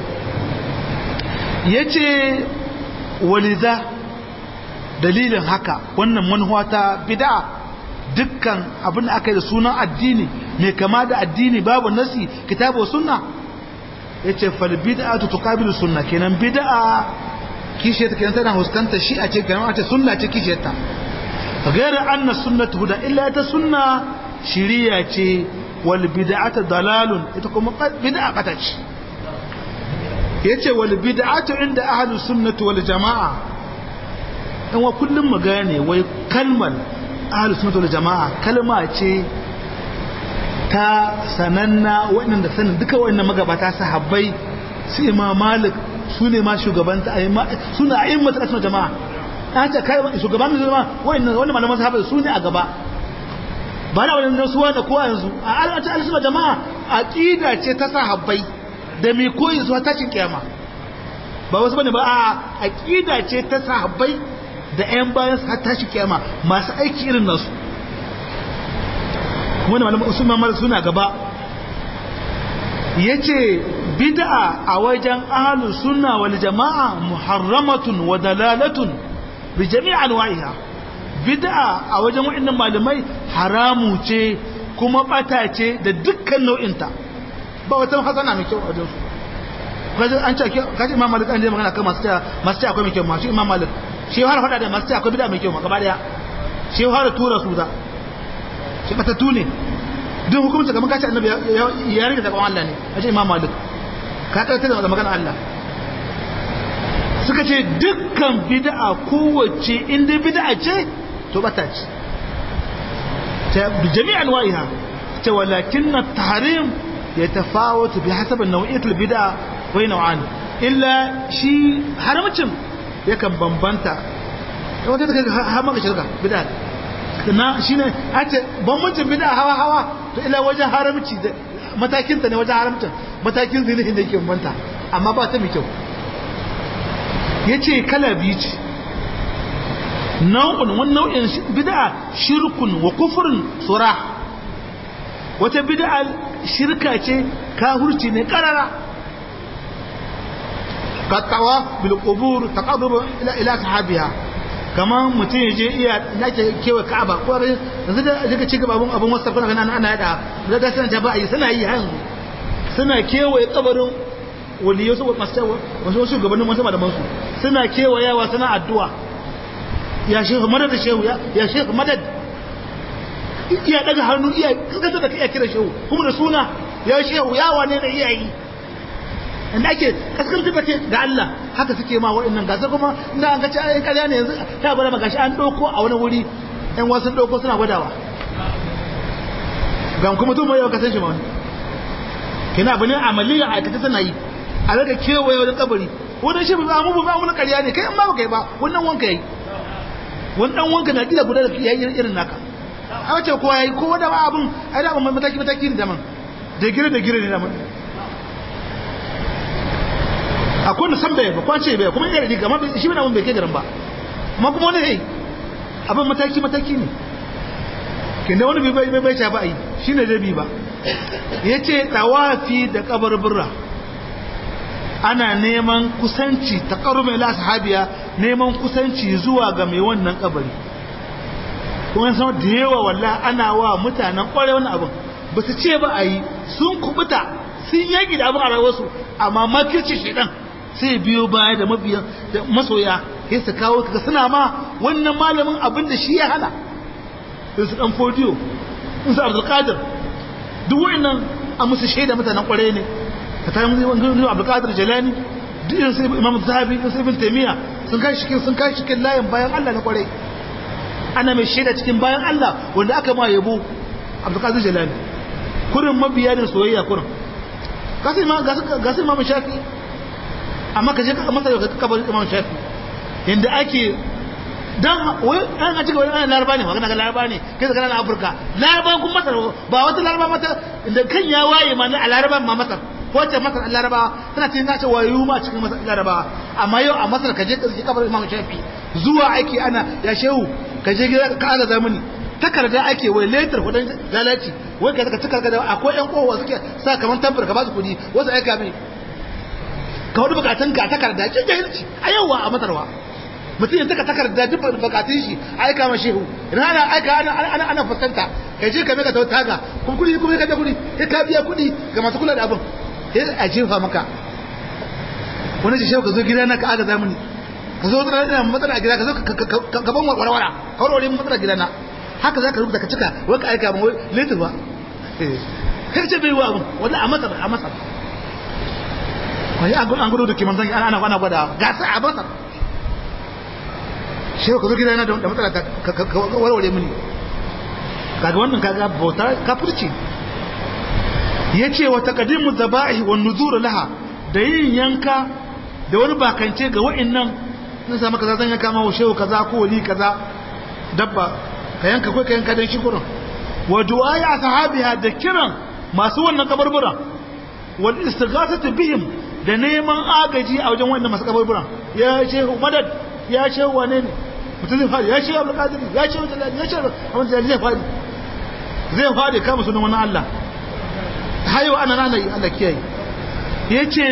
yace waliza dalilin haka wannan manhuwa ta bid'a dukkan abin da aka yi da sunan addini mai kama da addini babu nasi kitabu sunna yace fal bid'atu tuqabilu sunna kenan bid'a kishe ta kenan tana huskanta shi a ce kenan a ce sunna ce kishe ta غير أن السنة هدى إلا تسنة shiriya ce wal bid'atu dalalun ita kuma bid'a bata ce yace wal bid'atu inda ahlus sunnati wal jamaa in wa kullum mu gane wai kalmar ahlus sunnati wal jamaa kalma ce ta sananna waɗanda sanin duka waɗannan magabata sahabbai su imam malik su ne ma shugabanta su ne a'immat asma jama'a an ce kai shugaban jama'a waɗannan wannan malaman sahabbai su ne a gaba ba na wani nasuwa da kowa yanzu a al'ata alisuma jama'a aqida ce ta sahabbai da mai koyi zuwa tashin kiyama ba wasu bane ba a aqida ce ta sahabbai da ƴan bayan su tashin kiyama masu aiki irin nasu wani malamin usman malik suna gaba yace bid'a a wajen ahlus sunna wal jama'a muharramatun wa dalalatun bi jami' anwa'iha bid'a a wajen waɗannan malamai haramu ce kuma bata ce da dukkan nau'inta ba wata hasana mai kyau a wajen su kaji an ce kaji imam malik an je magana kan masu masu ce akwai mai kyau ma shi imam malik shi har faɗa da masu ce akwai bid'a mai kyau ma gaba daya shi har tura su da shi bata tune duk hukumci kamar kace annabi ya rike zakon Allah ne a ce imam malik ka karanta da magana Allah suka ce dukkan bid'a kowace inda bid'a ce to bata ce ta bi jami'an wa'iha ta walakin at-tahrim yatafawatu bi hasab an-naw'iyyat al-bid'a wa naw'an illa shi haramcin yakan bambanta wata ta kai har maka shirka bid'a na shine ace bambancin bid'a hawa hawa to ila wajen haramci da matakin ta ne wajen haramcin matakin zinihin da yake bambanta amma ba ta mai kyau yace kala biyu ce nau'un wani nau'in bid'a shirkun wa kufrun surah wata bid'a shirka ce kahurci ne karara kattawa bil qubur taqarrub ila ila sahabiha kaman mutum yaje iya yake kewa Ka'aba ko yanzu da daga ci gaba abun abun wasa kuna kana ana yada da da sanan jama'a yi suna yi hanzu suna kewaye kabarin waliyai su masu wasu shugabannin wasu malaman su suna kewayawa suna addu'a ya shehu madad shehu ya shehu madad iya daga hannu iya kaskanta da iya kira shehu kuma da suna ya shehu ya wane da iyayi inda ake kaskanta da ke ga Allah haka suke ma wa'annan gasar kuma inda an gaci ayin karya ne yanzu ta bada magashi an ɗauko a wani wuri yan wasu ɗauko suna gwadawa ga kuma tun mai yawan kasan shi ma wani kina abu ne amaliya aikata suna yi a daga kewaye wani kabari wani shi ba mu ba mu na karya ne kai in ba kai ba wannan wanka yayi wani dan wanka na gida guda da yayi irin naka a wace kowa yayi kowa da abun ai da abun mataki mataki ne daman da gire da gire ne daman akwai da san bai ba kwace bai kuma yana riga amma shi bai abun bai kai garin ba amma kuma wani yayi abin mataki mataki ne kin da wani bai bai bai ta ba ai shine da bi ba yace tawafi da kabarburra ana neman kusanci taqarrub ila sahabiya neman kusanci zuwa ga mai wannan kabari kuma san da yawa walla ana wa mutanen kware wannan abin ba su ce ba a yi sun kubuta sun yaki da abin a rayuwarsu amma makirci shedan sai biyo baya da mabiya da masoya sai su kawo kaga suna ma wannan malamin abin da shi ya hana sai su dan fodiyo in su abdul qadir duk wannan a musu shaida mutanen kware ne ka ta mun wani abdul qadir jalani duk irin sai imam zahabi irin sai ibn taymiya sun kai shi sun kai shi layin bayan Allah na kware ana mai shaida cikin bayan Allah wanda aka ma yabo Abdulkadir Jalani kurin mabiya da soyayya kurin gasai ma gasai ma shafi amma ka je ka masa ka kabar Imam Shafi yanda ake dan wai an a cikin wani laraba ne magana ga laraba ne kai da kana Afirka laraba kun masar ba wata laraba mata da kan ya waye ma a laraba ma masar ko ta masar laraba tana cikin nace wayu ma cikin masar laraba amma yau a masar ka je ka kabar Imam Shafi zuwa ake ana ya shehu ka je gida ka aga zamani takarda ake wai letter kudin lalaci wai ka cika da akwai yan kowa suke sa kaman tabbar ka ba su kudi wasu aika mai ka wani bukatun ka takarda kin jahilci a yawa a matarwa mutum ya taka takarda duk bukatun shi aika ma shehu idan ana aika ana ana ana fuskanta kai je ka meka ta taga kuma kudi kuma ka da kudi sai ka biya kudi ga masu kula da abin sai a jefa maka wani shi shehu ka zo gida na ka aga zamani ka zo wata ina matsala a gida ka zo ka ban warwara ka warware matsala gida na haka za ka rubuta ka cika wai ka aika ban wai letter ba kai ce bai wa abun wanda a masar a masar wai an gudu da kiman zangi ana ana gwada gasa a masar shi ka zo gida na da matsala ka warware mini kaga wannan kaga bauta kafirci yace wa taqdimu dhaba'i wan nuzur laha da yin yanka da wani bakance ga wa'annan sun samu kaza zan yanka ma shehu kaza ko wali kaza dabba ka yanka kai ka yanka dan shi kurin wa du'a ya sahabiha da kiran masu wannan kaburburan wal istighathatu bihim da neman agaji a wajen wannan masu kaburburan ya shehu madad ya shehu wane ne mutum zai fadi ya shehu abdul qadir ya shehu jalal ya shehu amma jalal zai fadi zai fadi kama sunan wannan Allah hayo ana nana Allah kiyaye yace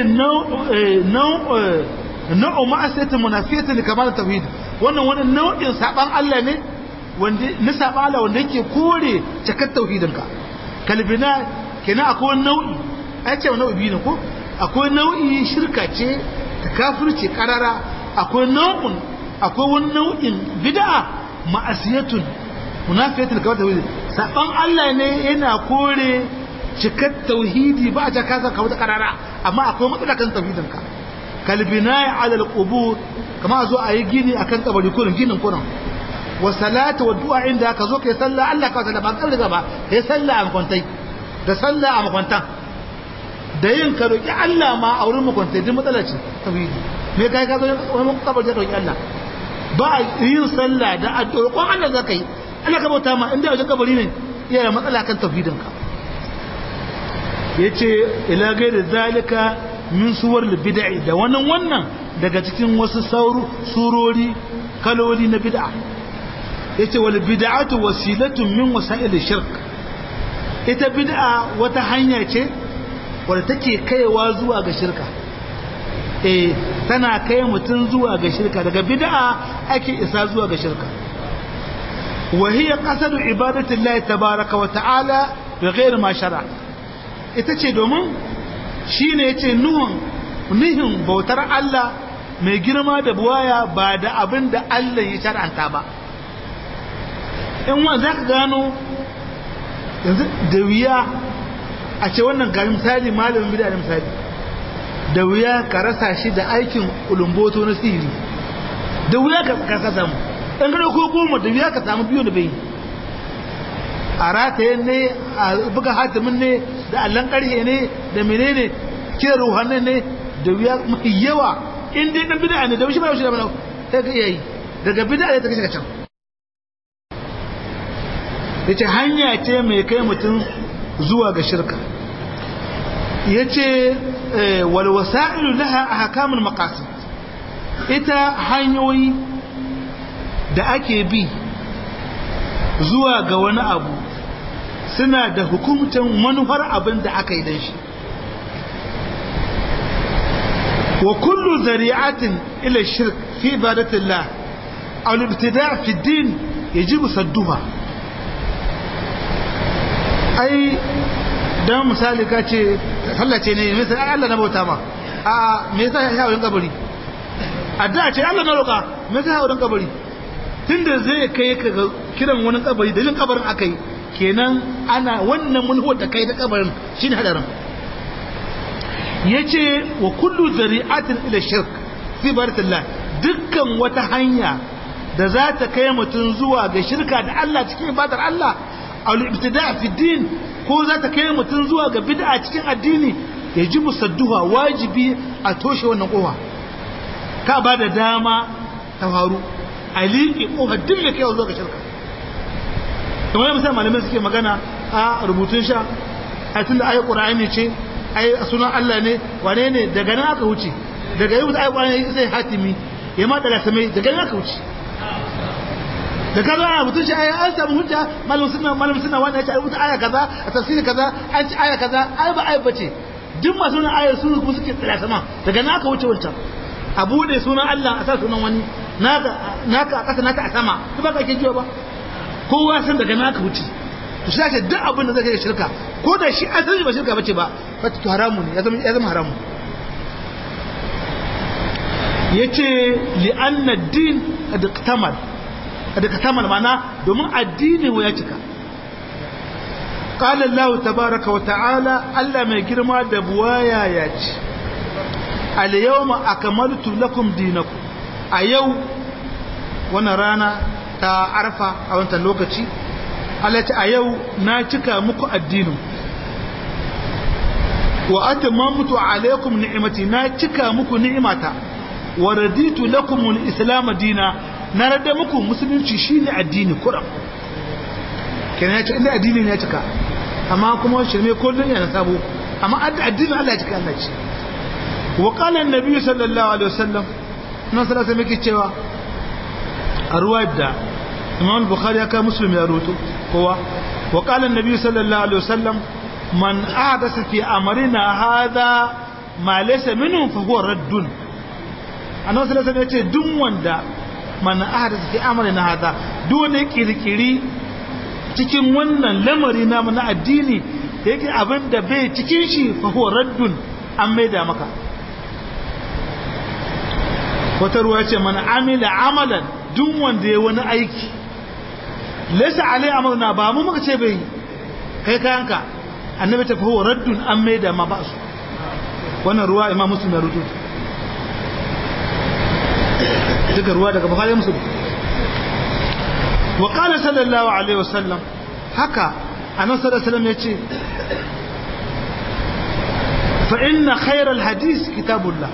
nau'u ma'asiyatu munafiyatu li kamal tauhid wannan wani nau'in saban Allah ne wanda na saban Allah wanda yake kore cikar tauhidin ka kalbina kenan akwai nau'i ai ce nau'i biyu ne ko akwai nau'i shirka ce ta kafirci karara akwai nau'in akwai wani nau'in bid'a ma'asiyatun munafiyatu li kamal tauhid saban Allah ne yana kore cikar tauhidi ba ta kasa kawo ta karara amma akwai matsala kan tauhidin ka kalbinai ala alqubur kama zo a yi gini akan kabari kurin ginin kurin wa salatu wa du'a inda ka zo kai sallah Allah ka sallah ba kan riga ba kai sallah a makwantai da sallah a makwantan da yin ka roki Allah ma a wurin mukunta duk matsala ce tauhidi me kai ka zo wani kabar da roki Allah ba yin sallah da addu'a ko Allah zaka yi Allah ka bauta ma inda wajen kabari ne iya da matsala kan tauhidin ka yace ila gairi zalika min suwar bid'i da wannan wannan daga cikin wasu sauru surori kaloli na bid'a yace wal bid'atu wasilatun min wasa'il shirk ita bid'a wata hanya ce wadda take kaiwa zuwa ga shirka eh tana kai mutum zuwa ga shirka daga bid'a ake isa zuwa ga shirka wa hiya qasadu ibadati llahi tabaaraka wa ta'ala bighairi ma shar'a ita ce domin shine yace nuhun nihin bautar Allah mai girma da buwaya ba da abin da Allah ya shar'anta ba in wa zaka gano yanzu da wuya a ce wannan ga misali malamin bid'a da misali da wuya ka rasa shi da aikin ulumboto na sihiri da wuya ka ka samu dan gado ko goma da wuya ka samu biyu da bai a rataye ne a buga hatimin ne da allan karhe ne da menene kira ruhannin ne da wuya mafi yawa in dai dan bid'a ne da wushi ba wushi da mana sai ka iya yi daga bid'a ne ta kashe can yace hanya ce mai kai mutum zuwa ga shirka yace wal wasailu laha ahkamul maqasid ita hanyoyi da ake bi zuwa ga wani abu suna da hukumtan manufar abin da aka yi dan shi wa kullu zari'atin ila shirk fi ibadatillah aw al-ibtida' fi ad-din yajibu sadduha ai dan misali ka ce sallace ne me sai Allah na bauta ma a me yasa ya hawo kabari addu'a ce Allah na roka me yasa hawo kabari tunda zai kai ka kiran wani kabari dalilin kabarin akai kenan ana wannan mulhuwar da kai da kabarin shine hadarin yace wa kullu zari'atin ila shirk fi baratillah dukkan wata hanya da za ta kai mutum zuwa ga shirka da Allah cikin ibadar Allah al-ibtida' fi din ko za ta kai mutum zuwa ga bid'a cikin addini ya ji musadduha wajibi a toshe wannan kofa ka ba da dama ta faru a liƙe kofa duk da kai zuwa ga shirka kamar yadda misali malamai suke magana a rubutun sha a tunda ayi qur'ani ce ayi sunan Allah ne wane ne daga nan aka wuce daga yau ayi qur'ani sai hatimi ya ma da samai daga nan aka wuce da kaza ana mutun shi aya an samu hujja malam sunna malam sunna wanda ya ce rubuta aya kaza a tafsiri kaza an ci aya kaza ai ba ai bace duk masu sunan ayar su kuma suke tsira sama daga naka wuce wancan a bude sunan Allah a sa sunan wani naka naka a kasa naka a sama duk ba ka ke jiwa ba kowa san daga naka wuce to shi ce duk abin da zai kai shirka ko da shi an san ba shirka bace ba fa to haramu ne ya zama ya zama haramu yace li anna ad-din qad iktamal da ka tamal mana domin addinin ya cika qala Allah tabaaraka wa ta'ala Allah mai girma da buwaya ya ce al yawma akmaltu lakum dinakum a yau wannan rana ta arfa a wannan lokaci Allah ta a yau na cika muku addinin wa atamamtu alaykum ni'mati na cika muku ni'imata wa raditu lakum al-islam dina na rada muku musulunci shine addini kuram kenan ya ce inda addini ne ya cika amma kuma shirme kullun yana sabo amma addinin Allah ya cika Allah ce wa qala an-nabi sallallahu alaihi wasallam nan sallallahu alaihi cewa a ruwayar da Imam Bukhari ya kai Muslim ya rubuto kowa wa qala an-nabi sallallahu alaihi wasallam man ahdasa fi amrina hadha ma laysa minhu fa huwa raddun annabi sallallahu alaihi wasallam ya ce duk wanda man ahdatha fi amrina hada dole kirkiri cikin wannan lamari na na addini yake abin da bai cikin shi fa huwa raddun an maida maka wata ruwa ce man amila amalan duk wanda ya wani aiki laysa alai amalna ba mu muka ce bai kai kayanka annabi ta fa huwa raddun an maida ma ba su wannan ruwa imam muslim ya rubuta duka ruwa daga bukhari muslim wa qala sallallahu alaihi wasallam haka annabi sallallahu alaihi wasallam yace fa inna khairal hadis kitabullah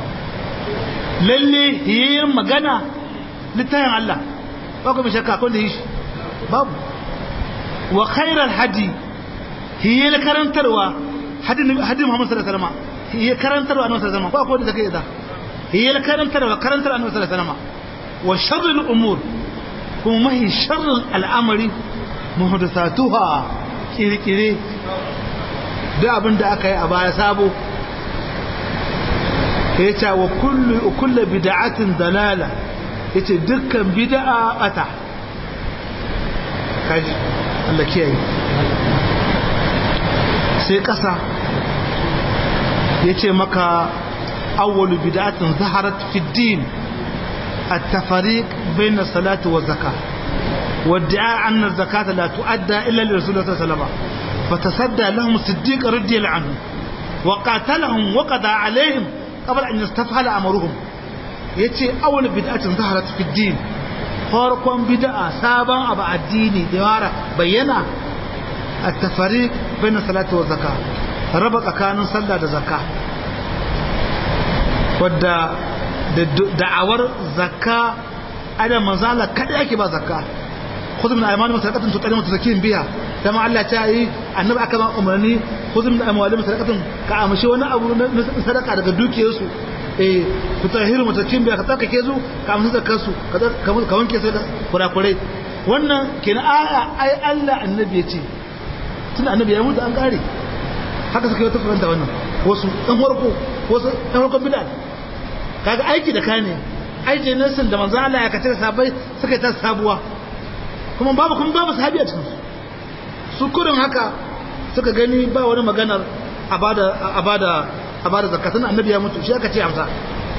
lalle yayin magana littafin Allah ba ku shakka kun da yi shi babu wa khairal hadi hiya karantarwa hadin hadin Muhammad sallallahu alaihi wasallam hiya karantarwa annabi sallallahu alaihi wasallam ko ko da take da hiya karantarwa karantar annabi sallallahu alaihi wasallam wa sharrul umur kuma mahi sharrul al'amari muhdathatuha kirkire da abin da aka yi a baya sabo yace wa kullu kullu bid'atin dalala yace dukkan bid'a bata kaji Allah kiyaye sai kasa yace maka awwalu bid'atin zaharat fi din التفريق بين الصلاة والزكاة وادعاء أن الزكاة لا تؤدى إلا لرسول الله صلى الله عليه وسلم فتصدى لهم الصديق رضي الله عنه وقاتلهم وقضى عليهم قبل أن يستفعل أمرهم يتي أول بدعة ظهرت في الدين farkon bid'a sabon abu addini da yara bayyana at-tafariq bain salati wa zakka raba tsakanin sallah da zakka wadda da da'awar zakka ada manzala kada yake ba zakka khudh min aymani sadaqatan tutarimu tuzakin biha dama Allah ta yi annabi aka ba umarni khudh min amwalihim sadaqatan ka amshi wani abu na sadaka daga dukiyarsu eh tutahiru mutakin biya ka tsarkake su ka amsa zakar su ka wanke su da kurakurai wannan kenan aya ai Allah annabi ya ce tun annabi ya mutu an kare haka suka yi ta faranta wannan wasu ɗan farko wasu ɗan farkon bid'a kaga aiki da kane aiki nasin da manzo Allah ya kace sabai suka ta sabuwa kuma babu kuma babu sahabi a cikin su kurin haka suka gani ba wani maganar abada abada a bada zakatun annabi ya mutu shi aka ce amsa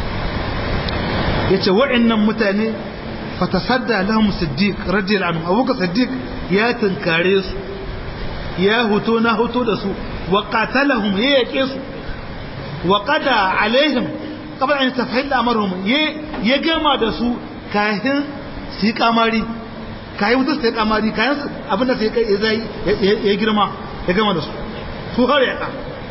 yace wa'annan mutane fatasadda lahum siddiq radiyallahu anhu abubakar siddiq ya tunkare su ya huto na huto da su wa qatalahum ya yake su wa qada alaihim qabla an tafhil amrhum ya gama da su kahin su yi kamari kayan mutu su yi kamari kayan abinda sai ya girma ya gama da su su har ya ka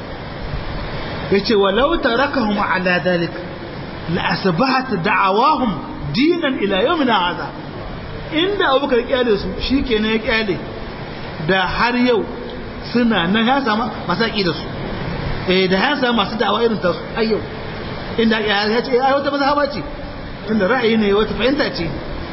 yace walau tarakahum ala dalik la asbahat da'awahum dinan ila yawmina hadha inda abubakar kyale su shikenan ya kyale da har yau suna nan ya samu masu da su eh da ya samu masu da'awa irin ta su har yau inda ya ce ai wata mazhaba ce tunda ra'ayi ne wata fahimta ce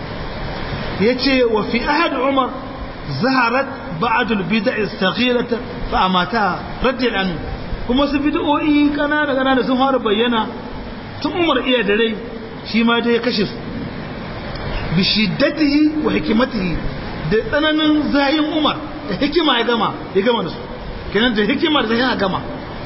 yace wa fi ahad umar zaharat ba'd al-bid'a as-saghirah fa amata radiyallahu anhu kuma su bid'o'i kanana kanana sun fara bayyana tun umar iya da rai shi ma dai ya kashe su bi shiddatihi wa hikimatihi da tsananin zayin umar da hikima ya gama ya gama da su kenan da hikima da zayin ya gama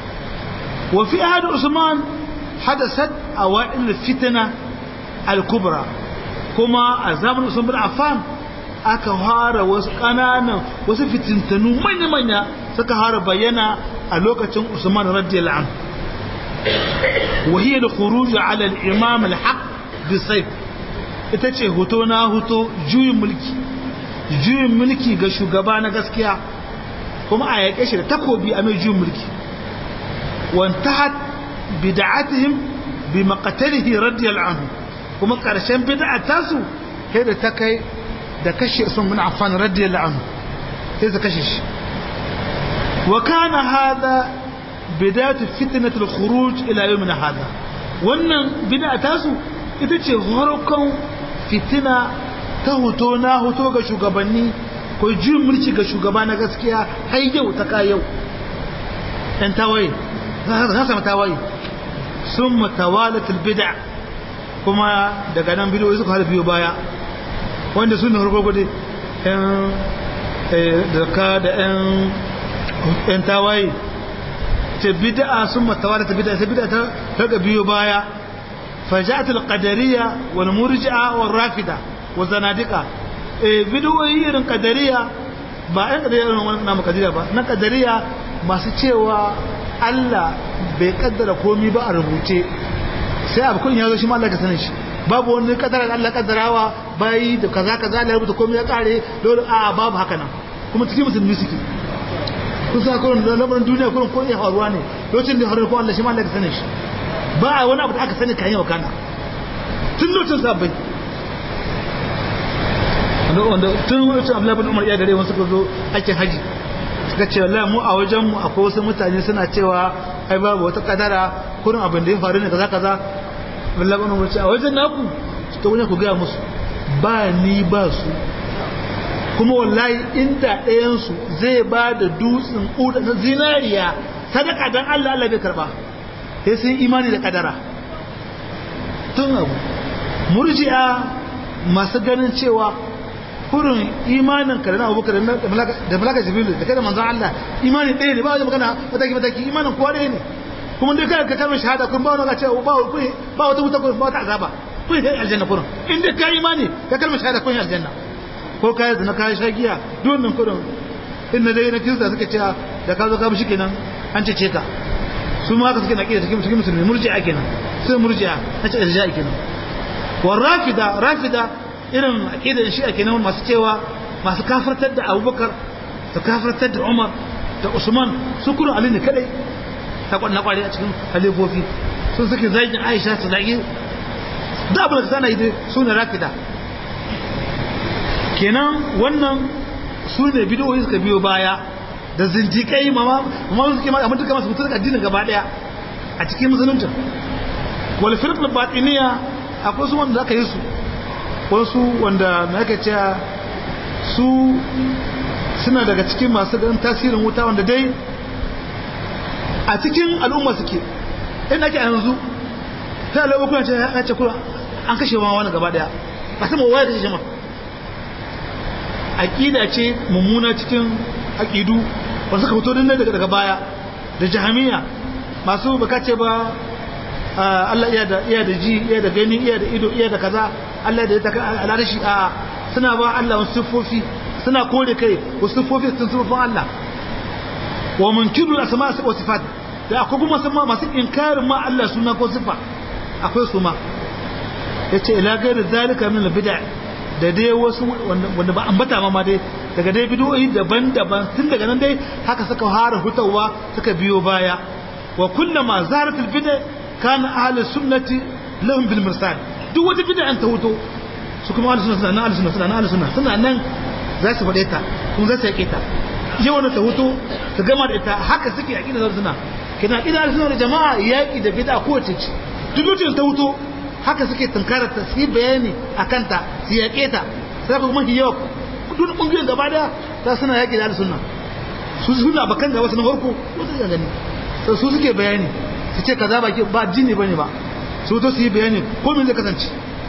wa fi ahad usman hadasat awa'il fitna al-kubra kuma a zamanin usman bin affan aka fara wasu kananan wasu fitintanu manya-manya suka fara bayyana a lokacin Usman radiyallahu anhu وهي الخروج على الإمام الحق بالسيف ita ce hoto na hoto juyin mulki juyin mulki ga shugaba na gaskiya kuma a yaƙe shi da takobi a mai juyin mulki wantahat bid'atihim bi maqtalihi radiyallahu anhu kuma ƙarshen bid'a tasu sai da ta kai da kashe Usman bin Affan radiyallahu anhu sai da kashe shi وكان هذا بداية فتنة الخروج إلى يومنا هذا wannan bid'a tasu ita ce farkon fitina ta hoto na hoto ga shugabanni ko juyin mulki ga shugaba na gaskiya har yau ta ka yau ɗan tawaye za su tawaye sun mutawalatul bid'a kuma daga nan bidiyoyi suka har biyo baya wanda su ne harkar yan da da yan yan tawaye ce bid'a sun matawara ta bid'a ta bid'a ta daga biyo baya faja'at al-qadariyya wal murji'a wal rafida wa zanadiqa eh bid'o'i irin qadariyya ba ɗan qadariyya irin wannan namu qadariyya ba na qadariyya masu cewa Allah bai kaddara komai ba a rubuce sai abu kun ya zo shi ma Allah ka sanin shi babu wani kadara da Allah kaddarawa bayi da kaza kaza Allah ya rubuta komai ya kare dole a babu haka nan kuma cikin musulmi suke kun sa kurin da lamarin duniya kurin ko iya faruwa ne lokacin da faruwa ko Allah shi ma Allah ya sani shi ba a wani abu da aka sani kayan wakana tun lokacin sabbai wanda tun lokacin Abdullahi bin Umar ya dare wasu suka zo ake haji suka ce wallahi mu a wajen mu akwai wasu mutane suna cewa ai babu wata kadara kurin abin da ya faru ne kaza kaza Abdullahi bin Umar ce a wajen naku to wani ku ga musu ba ni ba su kuma wallahi inda ɗayansu zai ba da dutsen ƙuda na zinariya sadaka don Allah Allah bai karba sai sun imani da kadara tun abu murji'a masu ganin cewa kurin imanin ka da na abubakar da malaka jibilu da kai da manzan Allah imanin ɗaya ne ba wajen magana mataki mataki imanin kowa ɗaya ne kuma dai kai ka kalmar shahada kun ba wani ga cewa ba wata wuta ba wata azaba kun yi aljanna kurin in dai ka imani ka kalmar shahada kun yi aljanna ko ka yi na kayan shagiya domin kurin in na dai na kirista suka cewa da ka zo ka bishi kenan an cece ka su ma haka suke na kiyar cikin musulmi murji'a kenan sai murji'a na ce irja'i kenan wa rafida rafida irin aqidar shi'a kenan masu cewa masu kafirtar da Abubakar da kafirtar da Umar da Usman su kuma Ali ne kadai ta kwanna kware a cikin halifofi sun suke zagin Aisha su zagi da abin da sana yi dai su ne rafida kenan wannan su ne bidiyoyi suka biyo baya da zindikai mama mama suke ma amma duka masu mutu addinin gaba daya a cikin musulunci wal firqul batiniya akwai su wanda aka yi su wasu wanda me aka ce su suna daga cikin masu ganin tasirin wuta wanda dai a cikin al'umma suke inda ake a yanzu ta al'umma kuna ce ya ce kula an kashe wa wani gaba daya ba sama waya da shi jama'a aqida ce mummuna cikin aqidu wanda suka fito din daga daga baya da jahamiya masu baka ce ba Allah iya da iya da ji iya da gani iya da ido iya da kaza Allah da ya taka al'arshi a suna ba Allah wasu sifofi suna kore kai wasu sifofi sun sifofin Allah wa munkiru asma wa sifat da akwai kuma sama masu inkarin ma Allah suna ko sifa akwai su ma yace ila gairi zalika min al-bid'a da dai wasu wanda ba ambata ma dai daga dai bidoyi daban-daban tun daga nan dai haka suka fara hutawa suka biyo baya wa kullama zaratul bid'a kana ahlus sunnati lahum bil mirsal duk wata bid'a an ta huto su kuma ahlus sunna suna ahlus sunna suna ahlus sunna suna nan za su faɗe ta kuma za su yake ta yau ta huto ta gama da ita haka suke aqida da sunna kina aqida ahlus sunna da jama'a yaki da bid'a ko ce duk lokacin ta huto haka suke tunkarar ta su yi bayani a kanta su yaƙe ta sai ku mafi yawa duk ƙungiyoyin gaba daya ta suna yaƙi da sunna su suna bakan gaba su na farko su suka gani sai su suke bayani su ce kaza baki ba jini bane ba su to su yi bayani ko me zai kasance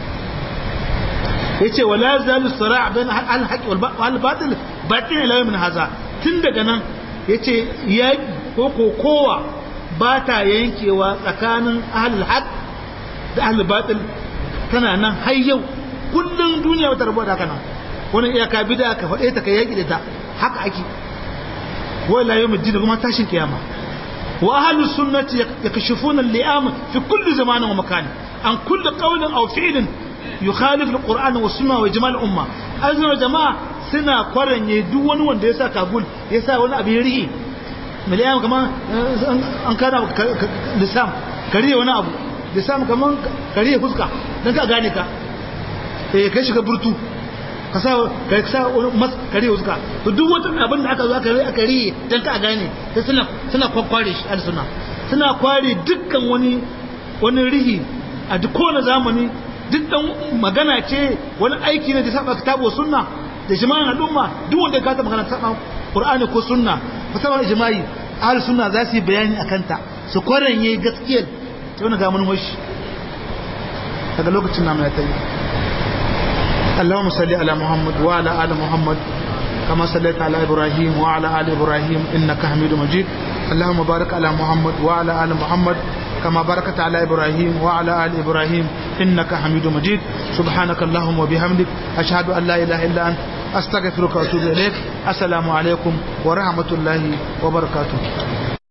yace wala zalu sara' bain al haqq wal batil batin ila min haza tun daga nan yace yaƙi ko kokowa ba ta yankewa tsakanin ahlul haqq da ahlul batil tana nan har yau kullun duniya wata rabuwa da kana wani iyaka bid'a ka faɗe ta kai yaki da ta haka ake wala yawm ad-din kuma tashin kiyama wa ahlus sunnati yakashifuna al-li'am fi kulli zamanin wa makan an kulli qawlin aw fi'lin yukhalif al-qur'an wa sunnah wa ijma' al-umma azna jama'a suna kwaranye duk wani wanda ya sa kabul ya sa wani abin rihi miliyan kama an kana lissam kariya wani abu da samu kaman kariya fuska don ka gane ka eh kai shiga burtu ka sa ka sa mas kariya fuska to duk wata abin da aka zo aka yi aka riye don ka gane sai suna suna kwakware shi al-sunna suna kware dukkan wani wani rihi a duk kowane zamani duk dan magana ce wani aiki ne da saba kitabu sunna da jama'an al'umma duk wanda ka ta magana saba qur'ani ko sunna musamman ijma'i ahlus sunna za su yi bayani akan ta su kwaranye gaskiyar ta wani gamun washi daga lokacin namu ya ta yi اللهم صل على محمد وعلى آل محمد كما صليت على إبراهيم وعلى آل إبراهيم إنك حميد مجيد اللهم بارك على محمد وعلى آل محمد كما باركت على إبراهيم وعلى آل إبراهيم إنك حميد مجيد سبحانك اللهم وبحمدك أشهد أن لا إله إلا أنت أستغفرك وأتوب إليك السلام عليكم ورحمة الله وبركاته